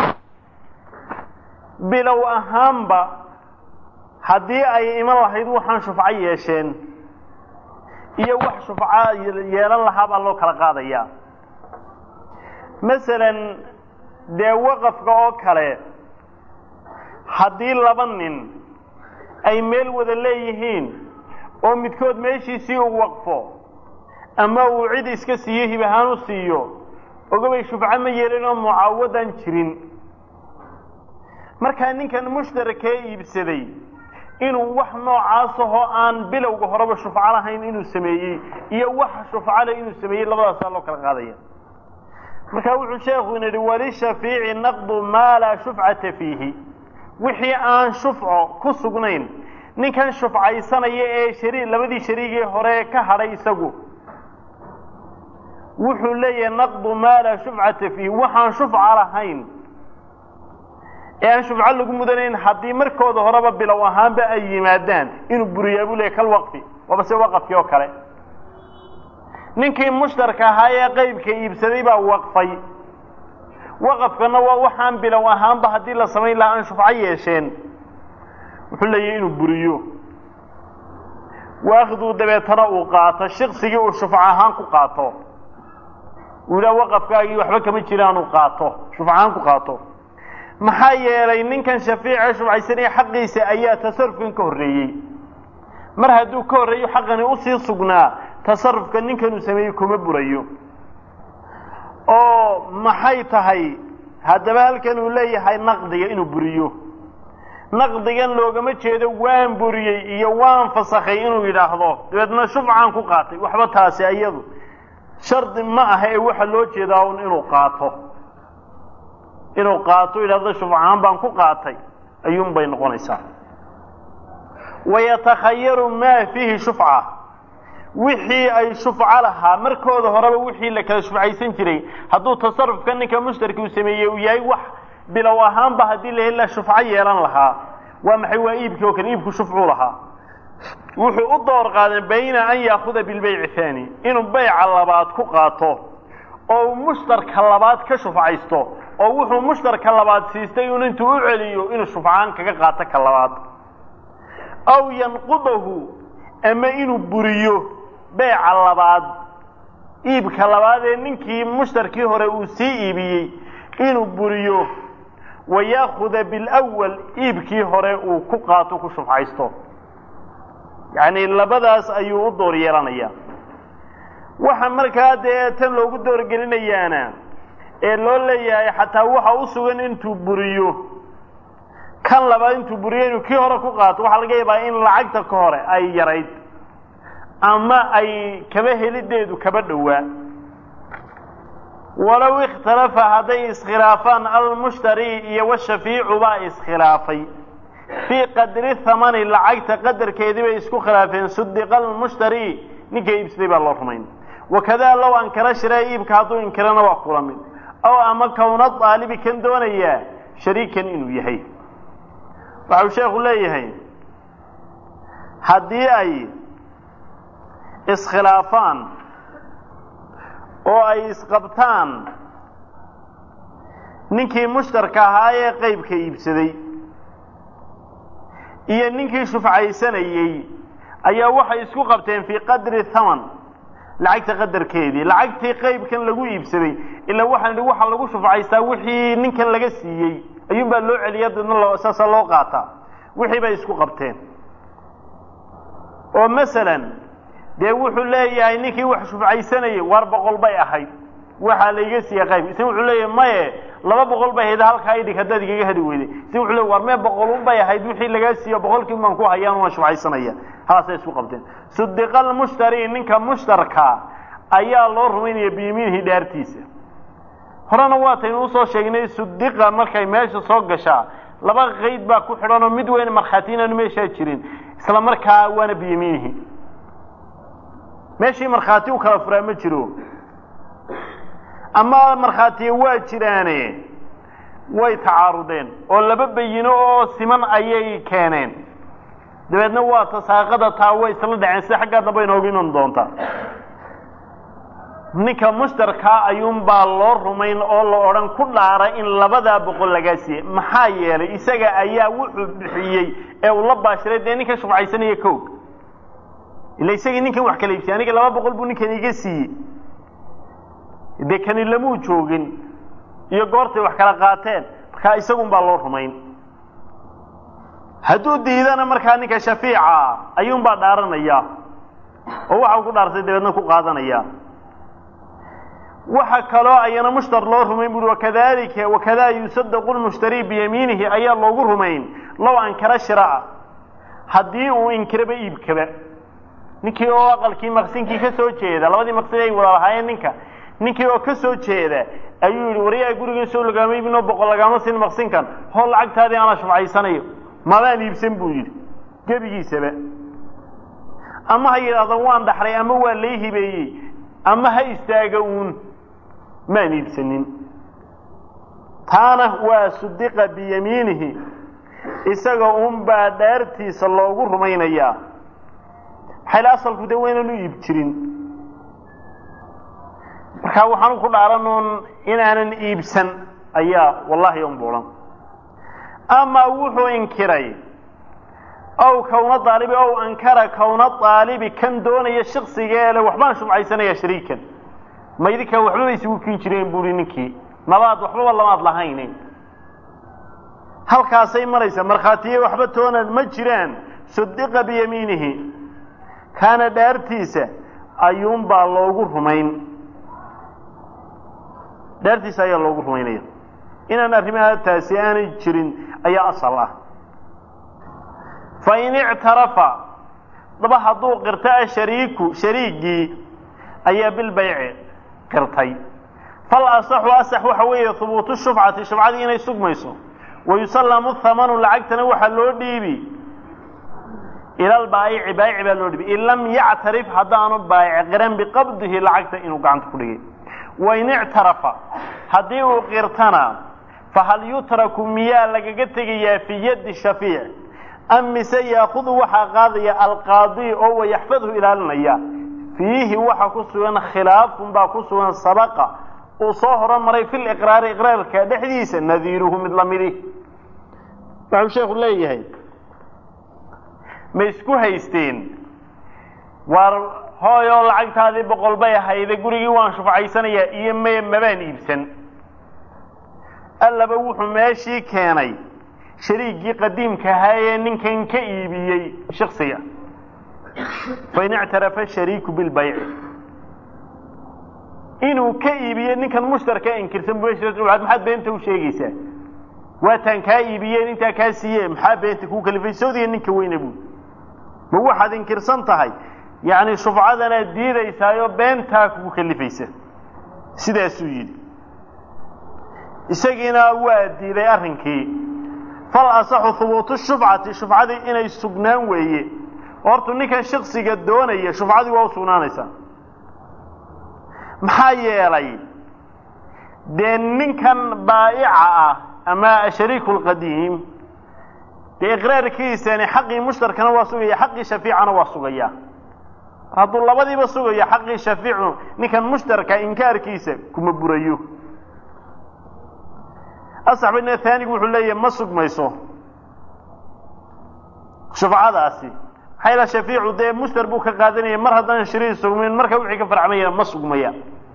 bilow ahaanba haddii ay iman lahayd waxaan shufco yeesheen iyo wax shufco yeelan lahaa baa loo kala qaadayaa masalan dee waqafka oo kale haddii laba nin ay meel wada leeyihiin oo midkood meeshiisii uu waqfo ama uu cid iska siiyo hib ahaan u siiyo ogabay shufco ma yeelin oo mucaawadan jirin markaa ninkan mushtarakee iibsaday inuu wax noocaasahoo aan bilowga horeba shufco lahayn inuu sameeyey iyo wax shufco leh inuu sameeyey labadaasaa loo kala qaadaya markaa wuxuu sheekhu ina yidhi walishafiici naqdu maa laa shufcata fiihi wixii aan shufco ku sugnayn ninkan shufcaysanaya ee shari labadii shariigii hore ka hadhay isagu wuxuu leeyahay naqdu maa laa shufcata fiihi waxaan shufca lahayn ee aan shufco lagu mudanayn haddii markooda horeba bilow ahaanba ay yimaadaan inuu buriyaa buu leeyahy kal waqfi waaba se waqafkii oo kale ninkii mushtarka ahaa ee qaybka iibsaday baa waqfay waqafkana waa waxaan bilow ahaanba haddii la samayn lahaa aan shufco yeesheen wuxuu leeyahay inuu buriyo waakhduu dabeetana uu qaato shiksigii uu shufco ahaan ku qaato uu yidhaha waqafkaagii waxba kama jiraan uu qaato shufco ahaan ku qaato maxaa yeelay ninkan shafiice shufcaysanaya xaqiisa ayaa tasarufkan ka horreeyey mar hadduu ka horreeyo xaqani usii sugnaa tasarufka ninkan uu sameeyey kuma burayo oo maxay tahay haddaba halkan uu leeyahay naqdiga inuu buriyo naqdigan loogama jeedo waan buriyey iyo waan fasakhay inuu yidhaahdo dabeedna shufcaan ku qaatay waxba taasi iyadu shardi ma aha ee waxa loo jeedaa un inuu qaato inuu qaato yidhahdo shufcaan baan ku qaatay ayuun bay noqonaysaa wayatakhayaru maa fiihi shufca wixii ay shufco lahaa markooda horeba wixii la kala shufcaysan jiray hadduu tasarufka ninka mushtarki uu sameeyey uu yahay wax bilow ahaanba haddii la hela shufco yeelan lahaa waa maxay waa iibkii oo kale iibku shufcuu lahaa wuxuu u door qaaday bayna an yaakuda bilbayci haani inuu bayca labaad ku qaato oo uu mushtarka labaad ka shufcaysto oo wuxuu mushtarka labaad siistay un intuu u celiyo inuu shufcaan kaga qaato ka labaad aw yanqudahu ama inuu buriyo beyca labaad iibka labaad ee ninkii mushtarkii hore uu sii iibiyey inuu buriyo wayaakuda bilawal iibkii hore uu ku qaato ku shufcaysto yacni labadaas ayuu u door yeelanayaa waxa markaa dee tan loogu doorgelinayaana ee loo leeyahay xataa waxa u sugan intuu buriyo kan labaad intuu buriyo inuu kii hore ku qaato waxaa laga yaabaa in lacagta ka hore ay yarayd ama ay kaba helideedu kaba dhowaa walow ikhtalafa hadday iskhilaafaan almushtari iyo washafiicu baa iskhilaafay fii qadri thamani lacagta qadarkeedii bay isku khilaafeen sudiqa almushtari ninka iibsaday baa loo rumayn wakadaa low ankara shira iibka hadduu inkirana waa kula mid ow ama kowna daalibi kan doonayaa shariikan inuu yahay waxau sheekhu leeyahay haddii ay iskhilaafaan oo ay isqabtaan ninkii mushtarka ahaa ee qeybka iibsaday iyo ninkii shufcaysanayey ayaa waxay isku qabteen fii qadri thaman lacagta qadarkeedii lacagtii qeybkan lagu iibsaday ilaa waxaan idhi waxaa lagu shufcaystaa wixii ninkan laga siiyey ayuunbaa loo celiya dadna loo saasa loo qaataa wixii bay isku qabteen oo masalan dee wuxuu leeyahay ninkii wax shufcaysanayay waar boqol bay ahayd waxaa layga siiya qayb isna wuxuu leeyahay maye laba boqol bay ahayd halkaa idhig haddaad igaga hadi weyday isna wuxuu leey war mee boqolun bay ahayd wixii lagaa siiyo boqolkii baan ku hayaan waan shufcaysanaya haasay isku qabteen sudiqa almushtari ninka mushtarka ayaa loo rumaynaya biyamiinihi dhaartiisa horena waataynu usoo sheegnay sudiqa markay meesha soo gashaa laba qayd baa ku xidhan oo mid weyn markhaati inaanu meeshaa jirin isla markaa waana biyamiinihi meeshii markhaati u kala furaa ma jiro ama markhaatiya waa jiraane way tacaarudeen oo laba bayino oo siman ayay keeneen dabeedna waa tasaaqada taa way isla dhaceen sida xaggaa damba inoogu iman doonta ninka mushtarkaa ayuunbaa loo rumayn oo la odhan ku dhaara in labadaa boqol lagaa siiyey maxaa yeelay isaga ayaa wuxuu bixiyey ee uu la baashiray dee ninka shufcaysanaya koog ila isagii ninkan wax kala iibsiyay aniga laba boqol buu ninkan iga siiyey dee kani lamuu joogin iyo goortay wax kala qaateen markaa isagun baa loo rumayn hadduu diidana markaa ninka shafiica ayuunbaa dhaaranaya oo waxau ku dhaartay dabeedna ku qaadanaya waxa kaloo ayana mushtar loo rumayn buui wakadalika wakada yusadaqu lmushtari biyamiinihi ayaa loogu rumayn low ankara shiraa haddii uu inkiraba iibkaba ninkii oo aqalkii maqsinkii ka soo jeeda labadii maqsin ay wada lahaayeen ninka ninkii oo ka soo jeeda ayuu yidhi waryaa gurigan soo lagaama iibinoo boqol lagaama sin maqsinkan hoo lacagtaadii aanaa shufcaysanayo mabaan iibsan buu yidhi gebigiisaba ama ha yidhaahdo waan dhaxlay ama waa lay hibeeyey ama ha istaaga uun maan iibsanin taana waa sudiqa biyamiinihi isaga unbaa dhaartiisa loogu rumaynayaa maxayl asalku de waynaanu iib jirin markaa waxaanu ku dhaaranuun inaanan iibsan ayaa wallahi unbuulan ama wuxuu inkiray ow kawna daalibi ow ankara kawna daalibi kan doonaya shaksigeele waxbaan shufcaysanaya shariikan ma idinka waxbaba isugu kin jireen buuri ninkii nabaad waxbaba lamaad lahayne halkaasay maraysa markhaatiye waxba toona ma jiraan sudiqa biyamiinihi kaana dhaartiisa ayuunbaa loogu rumayn dhaartiisa ayaa loogu rumaynaya inaan arrimaha taasi aanay jirin ayaa asal ah fain ictarafa daba hadduu qirto ashariiku shariigii ayaa bilbayci qirtay fal asaxu asax waxa weeye hubuutu shufcati shufcadii inay sugmayso wayusallamu thamanu lacagtana waxaa loo dhiibi ila albaayici baayici baa loo dhiibi in lam yactarif haddaanu baayic qiran biqabdihi lacagta inuu gacanta ku dhigay wain ictarafa haddii uu qirtana fahal yutraku miyaa lagaga tegayaa fii yaddi shafiic am mise yaakudu waxaa qaadaya alqaadi oo wayaxfadhu ilaalinaya fiihi waxa ku sugan khilaafun baa ku sugan sabaqa uu soo horomaray fi liqraari iqraarka dhexdiisa nadiiruhu mid lamidi waxuu sheekhu leeyahay ma isku haysteen waar hooyoo lacagtaadii boqol bay ahayde gurigii waan shufcaysanayaa iyo me mabaan iibsan allaba wuxuu meeshii keenay shariigii qadiimka ahaa ee ninkan ka iibiyey shaksiga fain ictarafa shariiku bilbayci inuu ka iibiye ninkan mushtarka inkirsan maxaad beenta u sheegaysaa waataan kaa iibiyeen intaa kaa siiye maxaa beenta kuu kalifay sawdiga ninka weyne buud ma waxaad inkirsan tahay yacni shufcadanaad diidaysaayoo beentaa kugu kalifaysa sidaasuu yidhi isagiina waa diiday arrinkii fal asaxu hubuutu shufcati shufcadii inay sugnaan weeye hortu ninkan shaksiga doonaya shufcadii waa u sugnaanaysaa maxaa yeelay dee ninkan baa'ica ah ama ashariiku lqadiim dee iqraarkiisani xaqii mushtarkana waa sugaya xaqii shafiicana waa sugaya hadduu labadiiba sugayo xaqii shafiicu ninkan mushtarka inkaarkiisa kuma burayo asax badna haanigu wuxuu leeyahay ma sugmayso shufcadaasi maxaa yala shafiicu dee mushtar buu ka qaadanaya mar haddaan shariir sugmayn marka wixii ka farcmayana ma sugmaya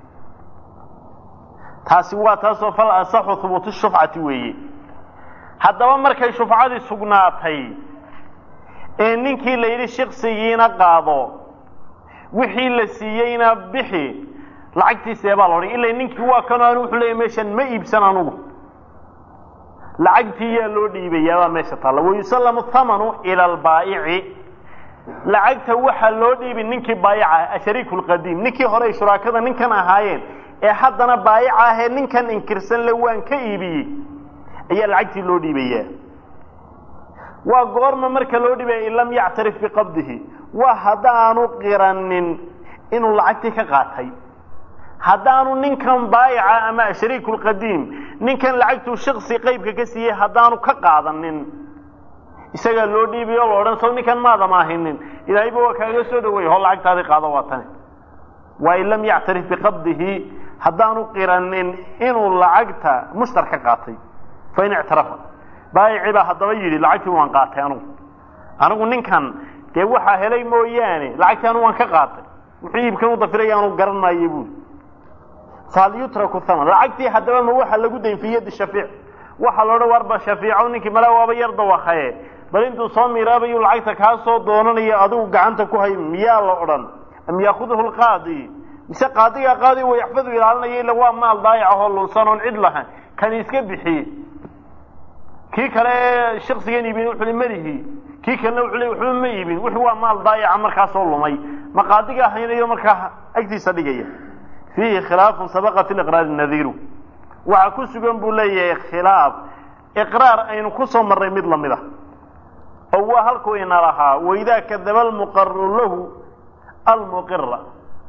taasi waa taasoo fal asaxu hubuutu shufcati weeye haddaba markay shufcadii sugnaatay ee ninkii la yidhi shiksigiina qaado wixii la siiyeyna bixi lacagtiisa baa la odhan ila ninkii waa kano anu wuxuu leeyahy meeshan ma iibsan anugu lacagtii yaa loo dhiibayaabaa meesha taalla wayusallamu thamanu ila albaa'ici lacagta waxaa loo dhiibi ninkii baayica ashariiku lqadiim ninkii hore ay shuraakada ninkan ahaayeen ee haddana baayica ahee ninkan inkirsan le waan ka iibiyey ayaa lacagtii loo dhiibayaa waa goorma marka loo dhiibaya in lam yactarif biqabdihi waa haddaanu qiranin inuu lacagtii ka qaatay haddaanu ninkan baayica ama ashariiku lqadiim ninkan lacagtuu shiksi qaybka ka siiyey haddaanu ka qaadanin isagaa loo dhiibiyo o la odhan so ninkan maada maahinin ilaahayba waa kaaga soo dhaweey ho lacagtaadii qaado waa tani waa in lam yactarif biqabdihi haddaanu qiranin inuu lacagta mushtar ka qaatay fain ictarafa baayici baa haddaba yidhi lacagtii waan qaatay anugu anigu ninkan dee waxaa helay mooyaane lacagtii anu waan ka qaatay wuxuu iibkan u dafiraya anu garan maayo buuli fahal yutraku thaman lacagtii haddaba ma waxa lagu dayn fi yadi shafiic waxaa la odhan warba shafiico ninkii mala waaba yar dawakaye bal intuu soo miiraabayu lacagta kaa soo doonanayo adigu gacanta ku hay miyaa la odhan am yaakuduhu lqaadi mise qaadigaa qaadi wa yaxfadu ilaalinaya ila waa maal daayac ahoo lunsan oon cid lahayn kan iska bixiye kii kale ee shaksigan iibin wuxuu malihi kii kalena wuxuu le waxba ma iibin wuxuu waa maal daayaca markaasoo lumay ma qaadigaa haynayo markaa agtiisa dhigaya fiihi khilaafun sabaqa fi liqraari nadiiru waxaa ku sugan buu leeyahay khilaaf iqraar aynu ku soo marray mid lamid a oo waa halkuu ina lahaa waidaa kadaba almuqaru lahu almuqira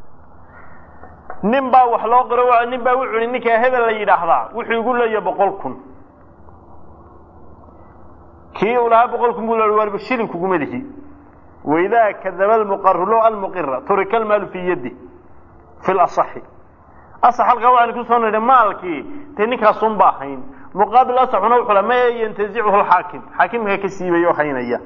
nin baa wax loo qiro nin baa wuxu hi ninkaa hebel la yidhaahdaa wuxuu igu leeyahay boqol kun kii uu lahaa boqol kun buu le waarba shilin kuguma lihi waidaa kadaba almuqaru lahu almuqira turika almaalu fii yadi fi lasaxi asax halkaa waxaynu kusoo nidhi maalkii dee ninkaasun ba hayn muqaabil asaxuna wuxuu la ma yantazichu lxaakim xaakimka ka siibay oo haynaya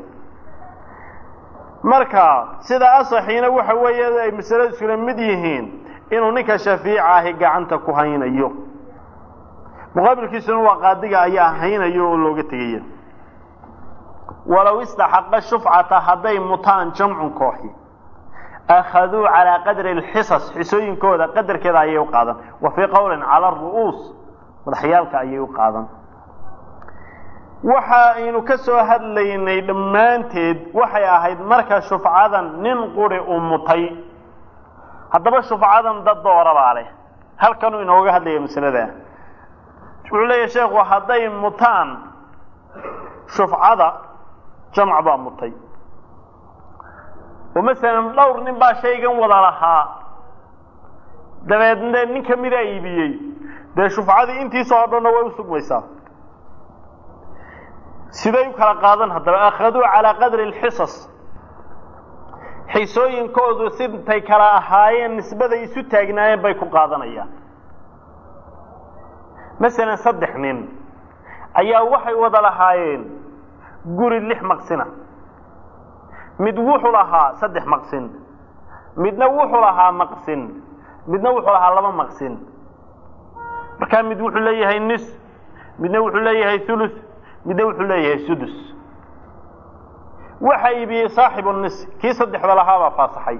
marka sida asaxiina waxa weeye ay masalada iskula mid yihiin inuu ninka shafiica ahi gacanta ku haynayo muqaabilkiisuna waa qaadiga ayaa haynayo oo looga tegaya walow istaxaqa shufcata hadday mutaan jamcun kooxi akhaduu calaa qadri alxisas xisooyinkooda qadarkeeda ayay u qaadan wa fii qowlin cala aru'uus madaxyaalka ayay u qaadan waxa aynu ka soo hadlaynay dhammaanteed waxay ahayd marka shufcadan nin quri uu mutay haddaba shufcadan dad doorabaa leh halkanuu inooga hadlaya masalada wuxuu leeyahy sheekhu hadday mutaan shufcada jamc baa mutay oo masalan dhowr nin baa shaygan wada lahaa dabeedna nin kamida iibiyey dee shufcadii intiisa oo dhanna way u sugmaysaa siday u kala qaadan haddaba akhaduu calaa qadri alxisas xisooyinkoodu sintay kala ahaayeen nisbaday isu taagnaayeen bay ku qaadanayaan masalan saddex nin ayaa waxay wada lahaayeen guri lix maqsina mid wuxuu lahaa saddex maqsin midna wuxuu lahaa maqsin midna wuxuu lahaa laba maqsin markaa mid wuxuu leeyahay nis midna wuxuu leeyahay thuluth midna wuxuu leeyahay sudus waxa iibiyey saaxibu nis kii saddexda lahaabaa faasaxay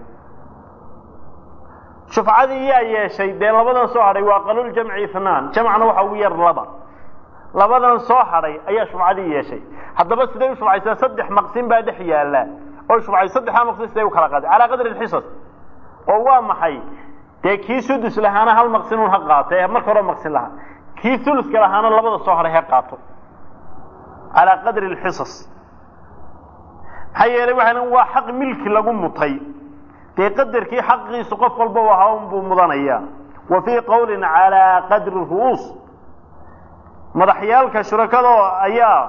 shufcadii yaa yeeshay dee labadan soo hadhay waa qaluljamci ithnaan jamcna waxa ugu yar laba labadan soo hadhay ayaa shufcadii yeeshay haddaba siday u shufcaysaa saddex maqsin baa dhex yaalla oo shufcay saddexdaa maqsin siday u kala qaaday calaa qadri alxisas oo waa maxay dee kii sudus lahaana hal maqsinuun ha qaato ee marka hore maqsin lahaa kii thuluska lahaana labada soo hadhay ha qaato calaa qadri alxisas maxaa yeelay waxaa waa xaq milki lagu mutay dee qadarkii xaqiisu qof walba ahaa unbuu mudanaya wa fii qowlin calaa qadri ru'uus madaxyaalka shurakada ayaa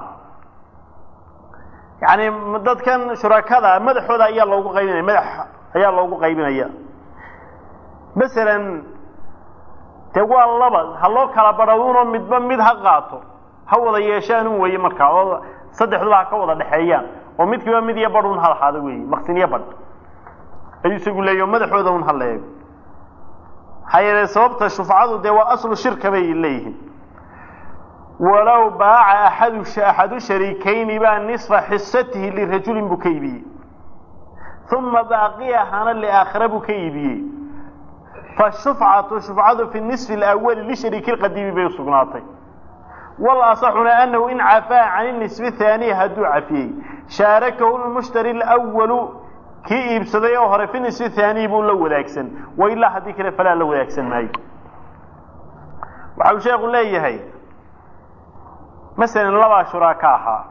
yani dadkan shurakada madaxooda ayaa loogu qaybinaya madax ayaa loogu qaybinaya masalan dee waa laba ha loo kala badhawuunoo midba mid ha qaato ha wada yeeshaan un weeye markaa oo saddexduba ha ka wada dhexeeyaan oo midkiiba mid iyo badh un ha lahaado weeye maqsinyo badh ayuu isagu leeyahy madaxooda un ha la eego maxaa yeele sababta shufcadu dee waa aslu shirka bay leeyihiin walow baaca axadu axadu shariikayni baa nisfa xisatihi lirajulin buu ka iibiyey uma baaqiyahana liaakhira buu ka iibiyey fashufcatu shufcadu fi nisfi alawali lishariiki lqadiimi bay usugnaatay walasaxuna anahu in cafaa can nisfi thaaniya hadduu cafiyey shaarakahu lmushtari lwalu kii iibsaday oo hore fi nisfi thaaniyi buu la wadaagsan wa ilaa haddii kale falaa la wadaagsan maayo waxa uu sheekhu leeyahay masalan labaa shuraaka ahaa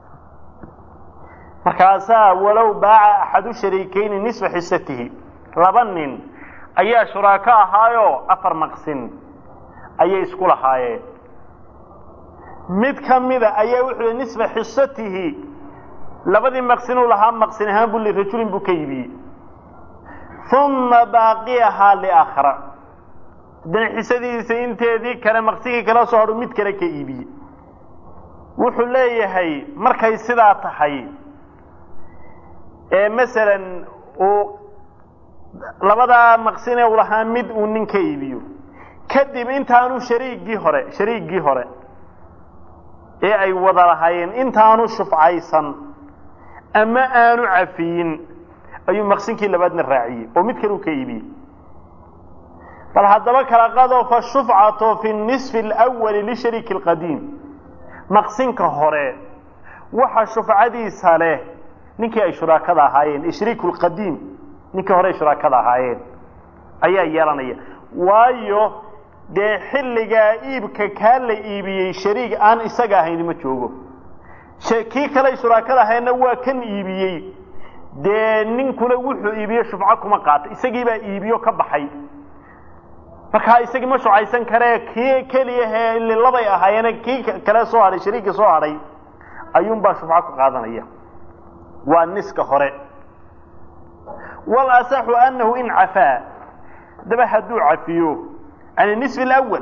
markaasaa walow baaca axadu shariikayni nisfa xisatihi laba nin ayaa shuraako ahaayoo afar maqsin ayay isku lahaayeen mid ka mida ayaa wuxuu yihi nisfa xisatihi labadii maqsinuu lahaa maqsin ahaan buu lirajulin buu ka iibiyey uma baaqiyahaa liaakhara haddana xisadiisa inteedii kale maqsigii kala soo hadhu mid kale ka iibiyey wuxuu leeyahay markay sidaa tahay ee masalan uu labadaa maqsine u lahaa mid uu nin ka iibiyo kadib intaanu shariiggii hore shariiggii hore ee ay wada lahaayeen intaanu shufcaysan ama aanu cafiyin ayuu maqsinkii labaadna raaciyey oo mid kale uu ka iibiyey bal haddaba kala qado fa shufcatu fi nisfi alawali lishariiki alqadiim maqsinka hore waxa shufcadiisa leh ninkii ay shuraakada ahaayeen ishriiku lqadiim ninkii hore ay shuraakada ahaayeen ayaa yeelanaya waayo dee xilligaa iibka kaa la iibiyey shariig aan isaga ahayn ma joogo kii kale ay shuraakada ahaydna waa kan iibiyey dee ninkuna wuxuu iibiye shufco kuma qaata isagiibaa iibiyo ka baxay markaa isagii ma shucaysan karee kii keliyahe labay ahaayeen kii kale soo hadhay shariigii soo hadhay ayuunbaa shufco ku qaadanaya waa niska hore walasaxu anahu in cafaa haddaba hadduu cafiyo can nisfi alawal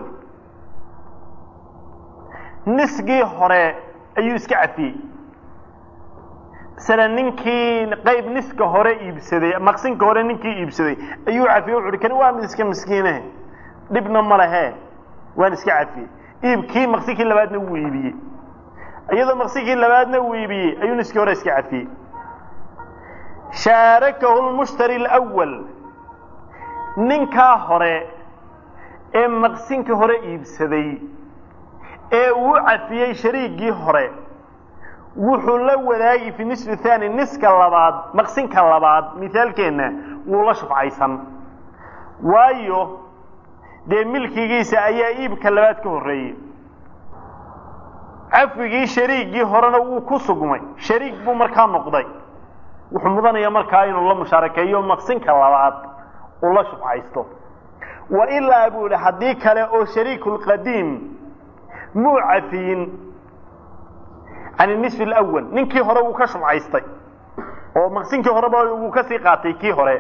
nisgii hore ayuu iska cafiyey masala ninkii qayb niska hore iibsaday maqsinka hore ninkii iibsaday ayuu cafiyey wuxu uhi kani waa mid iska miskiine dhibna ma lehe waan iska cafiyey iibkii maqsinkii labaadna wuu iibiyey iyadoo maqsinkii labaadna uu iibiyey ayuu niskii hore iska cafiyey shaarakahu lmushtari alawal ninkaa hore ee maqsinkii hore iibsaday ee uu cafiyey shariiggii hore wuxuu la wadaagi fi nisfi thani niska labaad maqsinka labaad mithaalkeenna wuu la shufcaysan waayo dee milkigiisa ayaa iibka labaad ka horreeyey cafwigii shariiggii horena wuu ku sugmay shariig buu markaa noqday wuxuu mudanaya markaa inuu la mushaarakeeyo maqsinka labaad uu la shufcaysto wa ilaa buu ihi haddii kale oo shariiku lqadiim muu cafiyin can nisfi alawal ninkii hore wuu ka shufcaystay oo maqsinkii horeba wuu kasii qaatay kii hore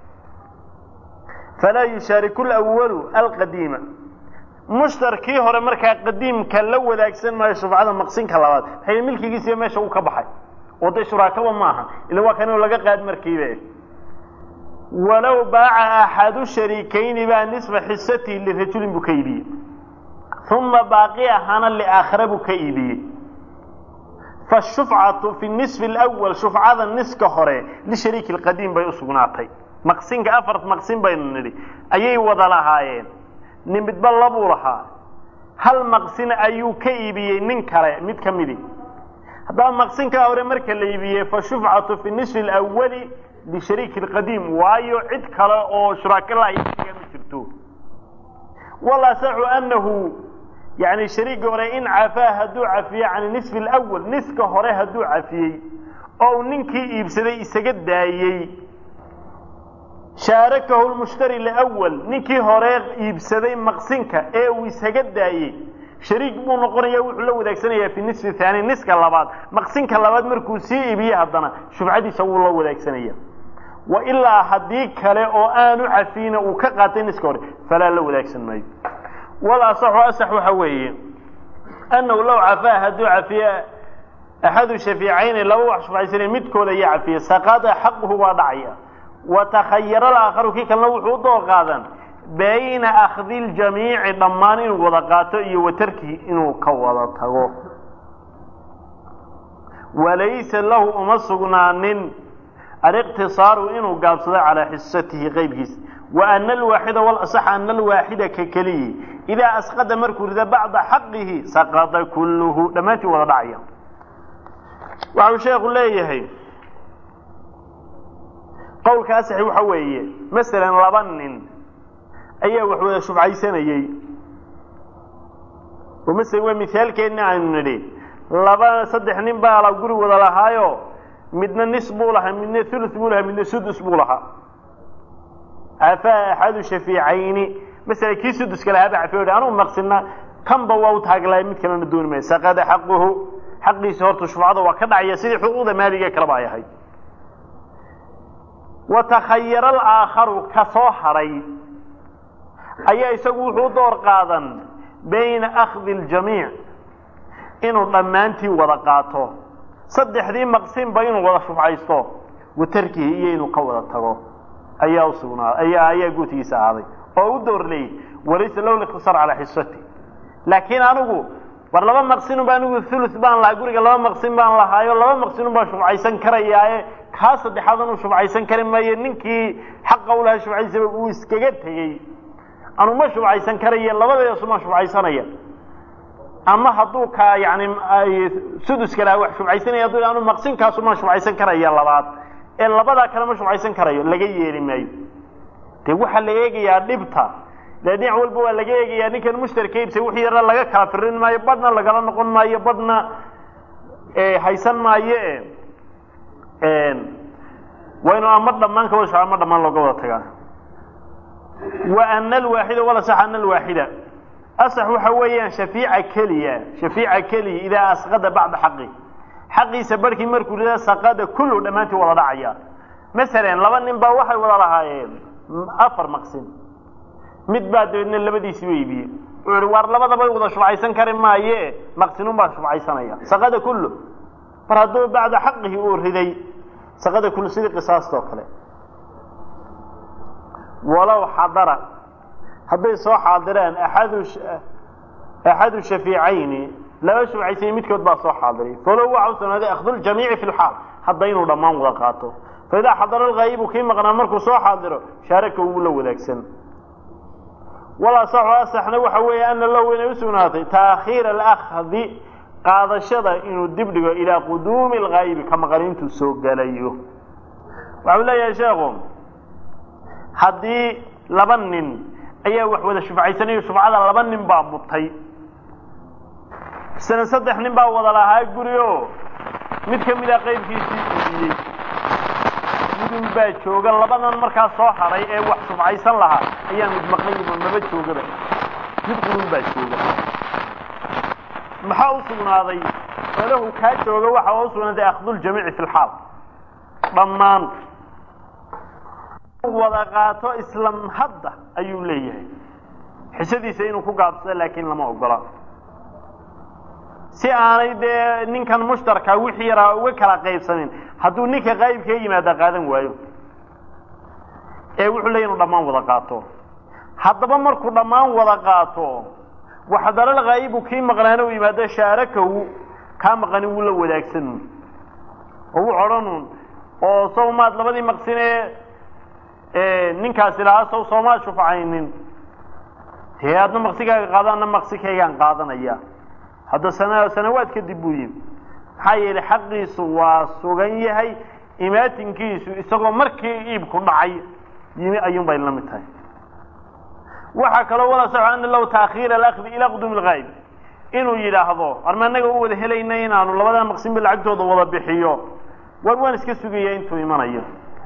falaa yushaariku lawalu alqadiima mushtarkii hore markaa qadiimka la wadaagsan maayo shufcada maqsinka labaad maxay milkigiisiba meesha uu ka baxay oo dee shuraakaba maaha ila waa kan inuu laga qaad markiibe walow baaca axadu shariikayni baa nisfa xisatihi lirajulin buu ka iibiyey uma baaqi ahaana liaakhira buu ka iibiyey fashufcatu fi nisfi alawal shufcada niska hore lishariiki lqadiim bay usugnaatay maqsinka afar maqsin baynu nidhi ayay wada lahaayeen nin midba labuu lahaa hal maqsin ayuu ka iibiyey nin kale mid ka midi haddaba maqsinkaa hore marka la iibiyey fashufcatu fi nisfi alawali lishariiki lqadiim waayo cid kale oo shuraaka la ma jirto walasaxu anahu yani shariigii hore in cafaa hadduu cafiye can nisfi alawal niska hore hadduu cafiyey oo uu ninkii iibsaday isaga daayey shaarakahu lmushtari lawal ninkii hore iibsaday maqsinka ee uu isaga daayey shariik buu noqonaya wuxuu la wadaagsanaya fi nisfi thaani niska labaad maqsinka labaad markuu sii iibiye haddana shufcadiisa wuu la wadaagsanaya wa ilaa haddii kale oo aanu cafiyna uu ka qaatay niska hore falaa la wadaagsan maayo wal asaxu asax waxa weeye annahu low cafaa hadduu cafiye axadu shafiicayni laba wax shufcaysanaya midkooda ayaa cafiye saqada xaquhu waa dhacaya wa takhayara alaakharu kii kalena wuxuu u door qaadan bayna akhdi ljamiici dhammaan inuu wada qaato iyo wa tarkihi inuu ka wada tago walaysa lahu uma sugnaanin aliqtisaaru inuu gaabsado calaa xisatihi qeybkiisa wa ana alwaaxida walasax ana alwaaxida ka keliyi idaa asqada markuu rida bacda xaqihi saqada kulluhu dhammaantii wada dhacaya waxau sheekhu leeyahay qowlka asaxi waxa weeye masalan laba nin ayaa wax wada shufcaysanayey oo masalan waa mihaalkeenna aynu nidhi laba saddex nin baa la guri wada lahaayo midna nis buu lahaa midna thuluth buu lahaa midna sudus buu lahaa cafaa axadu shafiicayni masala kii suduska lahaa baa cafiyo anugu maqsina kanba waa u taaglaay mid kalena dooni maayo saqada xaquhu xaqiisa horta shufcada waa ka dhacaya sidii xuquuqda maaliga kaleba ay ahayd wa takhayara alaakharu ka soo hadhay ayaa isagu wuxuu door qaadan bayna akhdi ljamiic inuu dhammaantii wada qaato saddexdii maqsinba inuu wada shufcaysto wa tarkihi iyo inuu ka wada tago ayaa usugnaa ayaa ayaa guutigiisa ahaaday oo u door leeyay walaysa lahu likhtisaar calaa xisati laakiin anigu war laba maqsinun ba anigu thuluth baan lahaa guriga laba maqsin baan lahaayo laba maqsinun baan shufcaysan karayaaye kaa saddexaad inuu shufcaysan kari maayo ninkii xaqa u lahaa shufcaysaba uu iskaga tegey anu ma shufcaysan karaye labadeesumaan shufcaysanaya ama hadduu ka yani suduska lahaa wax shufcaysanaya hadduu anu maqsinkaasumaan shufcaysan karaya labaad ee labadaa kale ma shufcaysan karayo laga yeeli maayo dee waxaa la eegayaa dhibta dee dhinac walba waa laga eegayaa ninkan mushtarka iibsa wixii yara laga kaafirin maayo badhna lagala noqon maayo badhna haysan maayo waa inu ama dhammaan ka wada sho ama dhammaan looga wada tagaa wa ana alwaaxida wala sax ana alwaaxida asax waxa weeyaan shafiica keliya shafiica keliya idaa asqada bacda xaqi xaqiisa barhkii markuu ridaa saqada kullu dhammaantii wada dhacaya masalan laba nin baa waxay wada lahaayeen afar maqsin mid baa dabeedna labadiisiba iibiyey wuxuu ihi waar labadaba wada shufcaysan kari maaye maqsinun baan shufcaysanaya saqada kullu mar hadduu bacda xaqihi uu riday saqada kullu sidii qisaasta oo kale walow xadara hadday soo xaadireen axadu axadu shafiicayni laba shufcaysay midkood baa soo xaadiray falow waxa u sugnaaday akhdu ljamiici fi lxaal hadda inuu dhammaan wada qaato faidaa xadara alghaayibu kii maqnaa markuu soo xaadiro shaaraka ugu la wadaagsan walasaxu asaxna waxa weeye ana lahu inay u sugnaatay taakhiira alakdi qaadashada inuu dib dhigo ilaa quduumi alghaayibi ka maqan intuu soo gelayo waxau leeyahay sheekhu haddii laba nin ayaa wax wada shufcaysanayo shufcada laba nin baa mutay isna saddex nin baa wada lahaa guri o mid ka mida qaybkiisii iibiyey midun baa jooga labadan markaa soo hadhay ee wax shufcaysan lahaa ayaa mid maqnayba maba joogaba mid qurun baa jooga maxaa u sugnaaday falahu kaa jooga waxa u sugnaaday akhduljamiici fi lxaal dhammaan wada qaato islam hadda ayuu leeyahay xisadiisa inuu ku gaabsado laakiin lama ogola si aanay dee ninkan mushtarka wixii yaraa uga kala qaybsanin hadduu ninka qaybka yimaada qaadan waayo ee wuxuu leeya inu dhammaan wada qaato haddaba markuu dhammaan wada qaato waxdalal khaayibu kii maqnaana u yimaado shaarakahu kaa maqani wuu la wadaagsan oo wuu odhanun oo sow maad labadii maqsinee ninkaasi lahaa sow soomaad shufcaynin dee adna maqsigaaga qaado adna maqsikaygaan qaadanaya hadda sana sanawaad kadib buu yimi maxaa yeelay xaqiisu waa sugan yahay imaatinkiisu isagoo markii iibku dhacay yimi ayuun bay la mid tahay waxaa kaloo wala saxo ana lahu taakhiira alakdi ilaa quduumi lgaayib inuu yidhaahdo arma annaga u wada helayna inaanu labadaa maqsinba lacagtooda wada bixiyo war waan iska sugaya intuu imanayo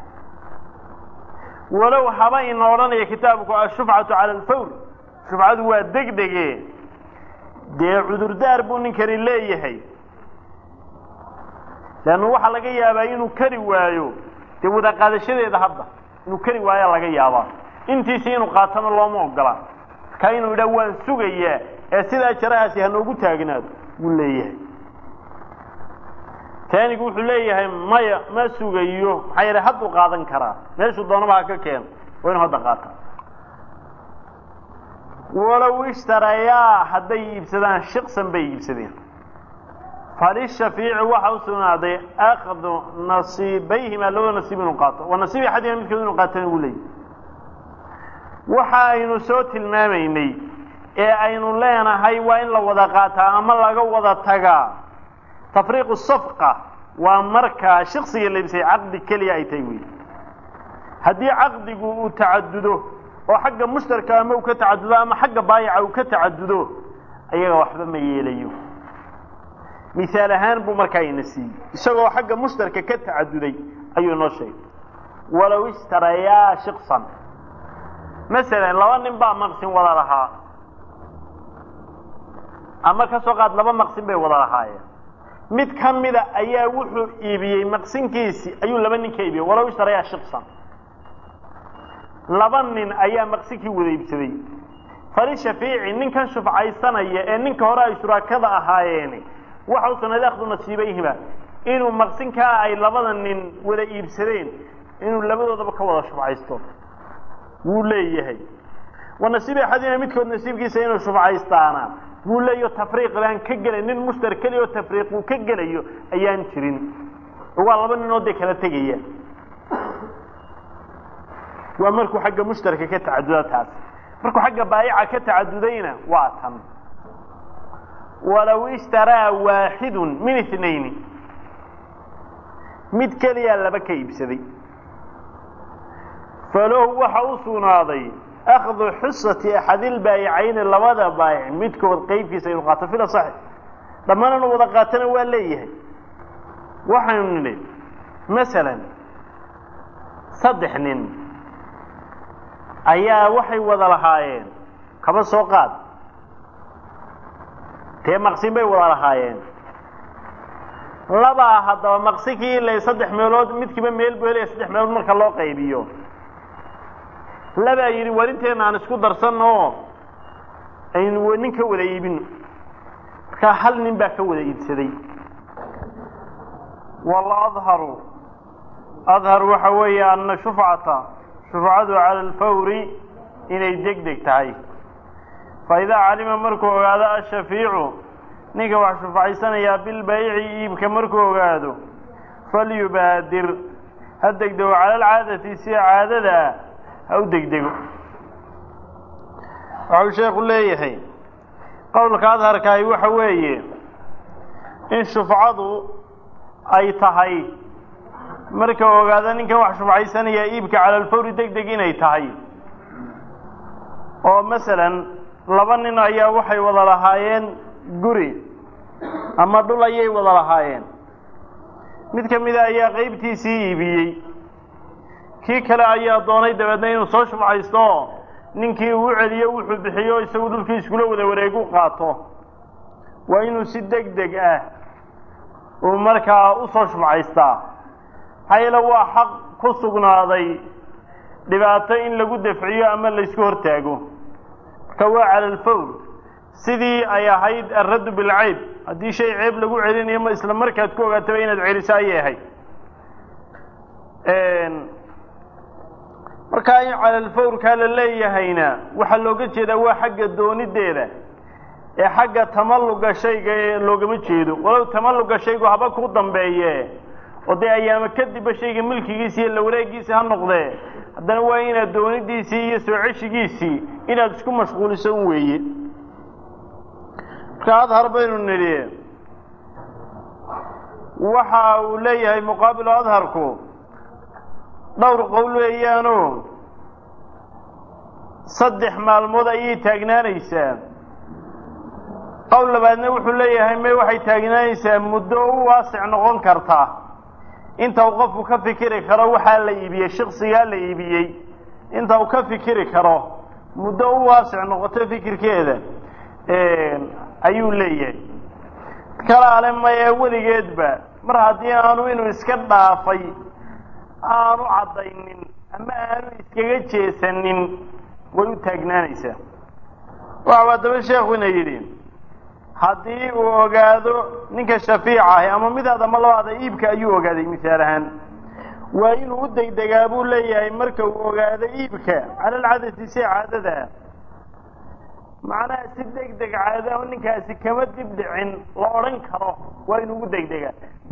walow haba ina odhanaya kitaabku ashufcatu cala alfawr shufcadu waa degdege dee cudurdaar buu ninkani leeyahay leannu waxaa laga yaabaa inuu kari waayo dee wada qaadashadeeda hadda inuu kari waayaa laga yaabaa intiisi inuu qaatana looma ogola markaa inuu yidhaha waan sugayaa ee sidaa jarahaasi hanoogu taagnaado wuu leeyahay taanigu wuxuu leeyahay maya ma sugayo maxaa yeele hadduu qaadan karaa meeshuu doonaba ha ka keeno waa inuu hadda qaata walow ishtarayaa hadday iibsadaan shiqsan bay iibsadeen falishafيici waxa u sugnaaday akdu nasiibayhima labada nasiib inuu qaato wa nasiib axadima midkood inuu qaatana uu leeyahy waxa aynu soo tilmaamaynay ee aynu leenahay waa in la wada qaataa ama laga wada tagaa tafriiqu safqa waa markaa shiksiga laibsay caqdi keliya ay tahay wey haddii caqdigu uu tacadudo oo xagga mushtarka ama uu ka tacadudo ama xagga baayaca uu ka tacadudo ayaga waxba ma yeelayo misaal ahaan buu markaa ina siiyey isagoo xagga mushtarka ka tacaduday ayuu inoo sheegay walow ishtarayaa shiksan masalan laba nin baa maqsin wada lahaa ama ka soo qaad laba maqsin bay wada lahaayeen mid ka mida ayaa wuxuu iibiyey maqsinkiisii ayuu laba nin ka iibiyey walow ishtarayaa shiksan laba nin ayaa maqsinkii wada iibsaday falishafiici ninkan shufcaysanaya ee ninka hore ay shuraakada ahaayeeni waxa u sugnaaday akhdu nasiibayhima inuu maqsinkaa ay labada nin wada iibsadeen inuu labadoodaba ka wada shufcaysto wuu leeyahay wa nasiib axadina midkood nasiibkiisa inuu shufcaystaana wuu leeyaho tafriiq baan ka gelay nin mushtar keliya oo tafriiq uu ka gelayo ayaan jirin waa laba ninood dee kala tegaya waa markuu xagga mushtarka ka tacaduda taas markuu xagga baayica ka tacadudayna waa tan walow ishtaraa waaxidun min itnayni mid keliyaa laba ka iibsaday falahu waxa u sugnaaday akhdu xusati axadilbaayicayni labada baayic midkood qeybkiisa inuu qaato fila saxi dhammaan inuu wada qaatana waa leeyahay waxaynu nidhi masalan saddex nin ayaa waxay wada lahaayeen kaba soo qaad dee maqsin bay wada lahaayeen labaa haddaba maqsinkii ilay saddex meelood midkiiba meel buu helaya saddex meelood marka loo qaybiyo labaa yidhi warinteena aan isku darsanno oo aynu nin ka wada iibino markaa hal nin baa ka wada iibsaday waladharu adhar waxa weeye ana shufcata shufcadu cala alfawri inay deg deg tahay fa idaa calima markuu ogaado ashafiicu ninka wax shufcaysanayaa bilbayci iibka markuu ogaado falyubaadir ha degdego cala alcaadati sida caadada ah ha u degdego waxau sheekhu leeyahay qowlka adharkaahi waxa weeye in shufcadu ay tahay marka ogaado ninkan wax shufcaysanaya iibka cala alfawri deg deg inay tahay oo masalan laba nin ayaa waxay wada lahaayeen guri ama dhul ayay wada lahaayeen mid ka mida ayaa qeybtiisii iibiyey kii kale ayaa doonay dabeedna inuu soo shufcaysto ninkii uu celiyo wuxuu bixiyo isagu dhulkii iskula wada wareegu qaato waa inuu si deg deg ah uu markaa usoo shufcaystaa maxaa yeele waa xaq ku sugnaaday dhibaato in lagu dafciyo ama laysku hortaago marka waa cala alfawr sidii ay ahayd alraddu bilcayb haddii shay ceeb lagu celinayo ma isla markaad ku ogaataba inaad celiso ayay ahayd markaa in cala alfawrkaa la leeyahayna waxaa looga jeedaa waa xagga doonideeda ee xagga tamalluga shayga ee loogama jeedo walow tamalluga shaygu haba ku dambeeye oo dee ayaama kadibba shayga milkigiisi iyo la wareegiisi ha noqdee haddana waa inaad doonidiisii iyo soo ceshigiisii inaad isku mashquuliso un weeye marka adhar baynu nidhi waxa uu leeyahay muqaabilu adharku dhowr qowl weeyaano saddex maalmood ayay taagnaanaysaa qowl labaadna wuxuu leeyahay may waxay taagnaanaysaa muddo u waasic noqon karta inta uu qofku ka fikiri karo waxaa la iibiyey shaksigaa la iibiyey inta uu ka fikiri karo muddo u waasic noqoto fikirkeeda ayuu leeyahay kalaale maya weligeedba mar haddii aanu inuu iska dhaafay aanu caddaynin ama aanu iskaga jeesanin way u taagnaanaysaa waxau haddaba sheekuna yidhi haddii uu ogaado ninka shafiica ahi ama midaad ama labaada iibka ayuu ogaaday misaal ahaan waa inuu u degdegaa buu leeyahay marka uu ogaado iibka cala alcadati si caadada macnaha si deg deg caada ninkaasi kama dib dhicin la odhan karo waa inuu ugu degdegaa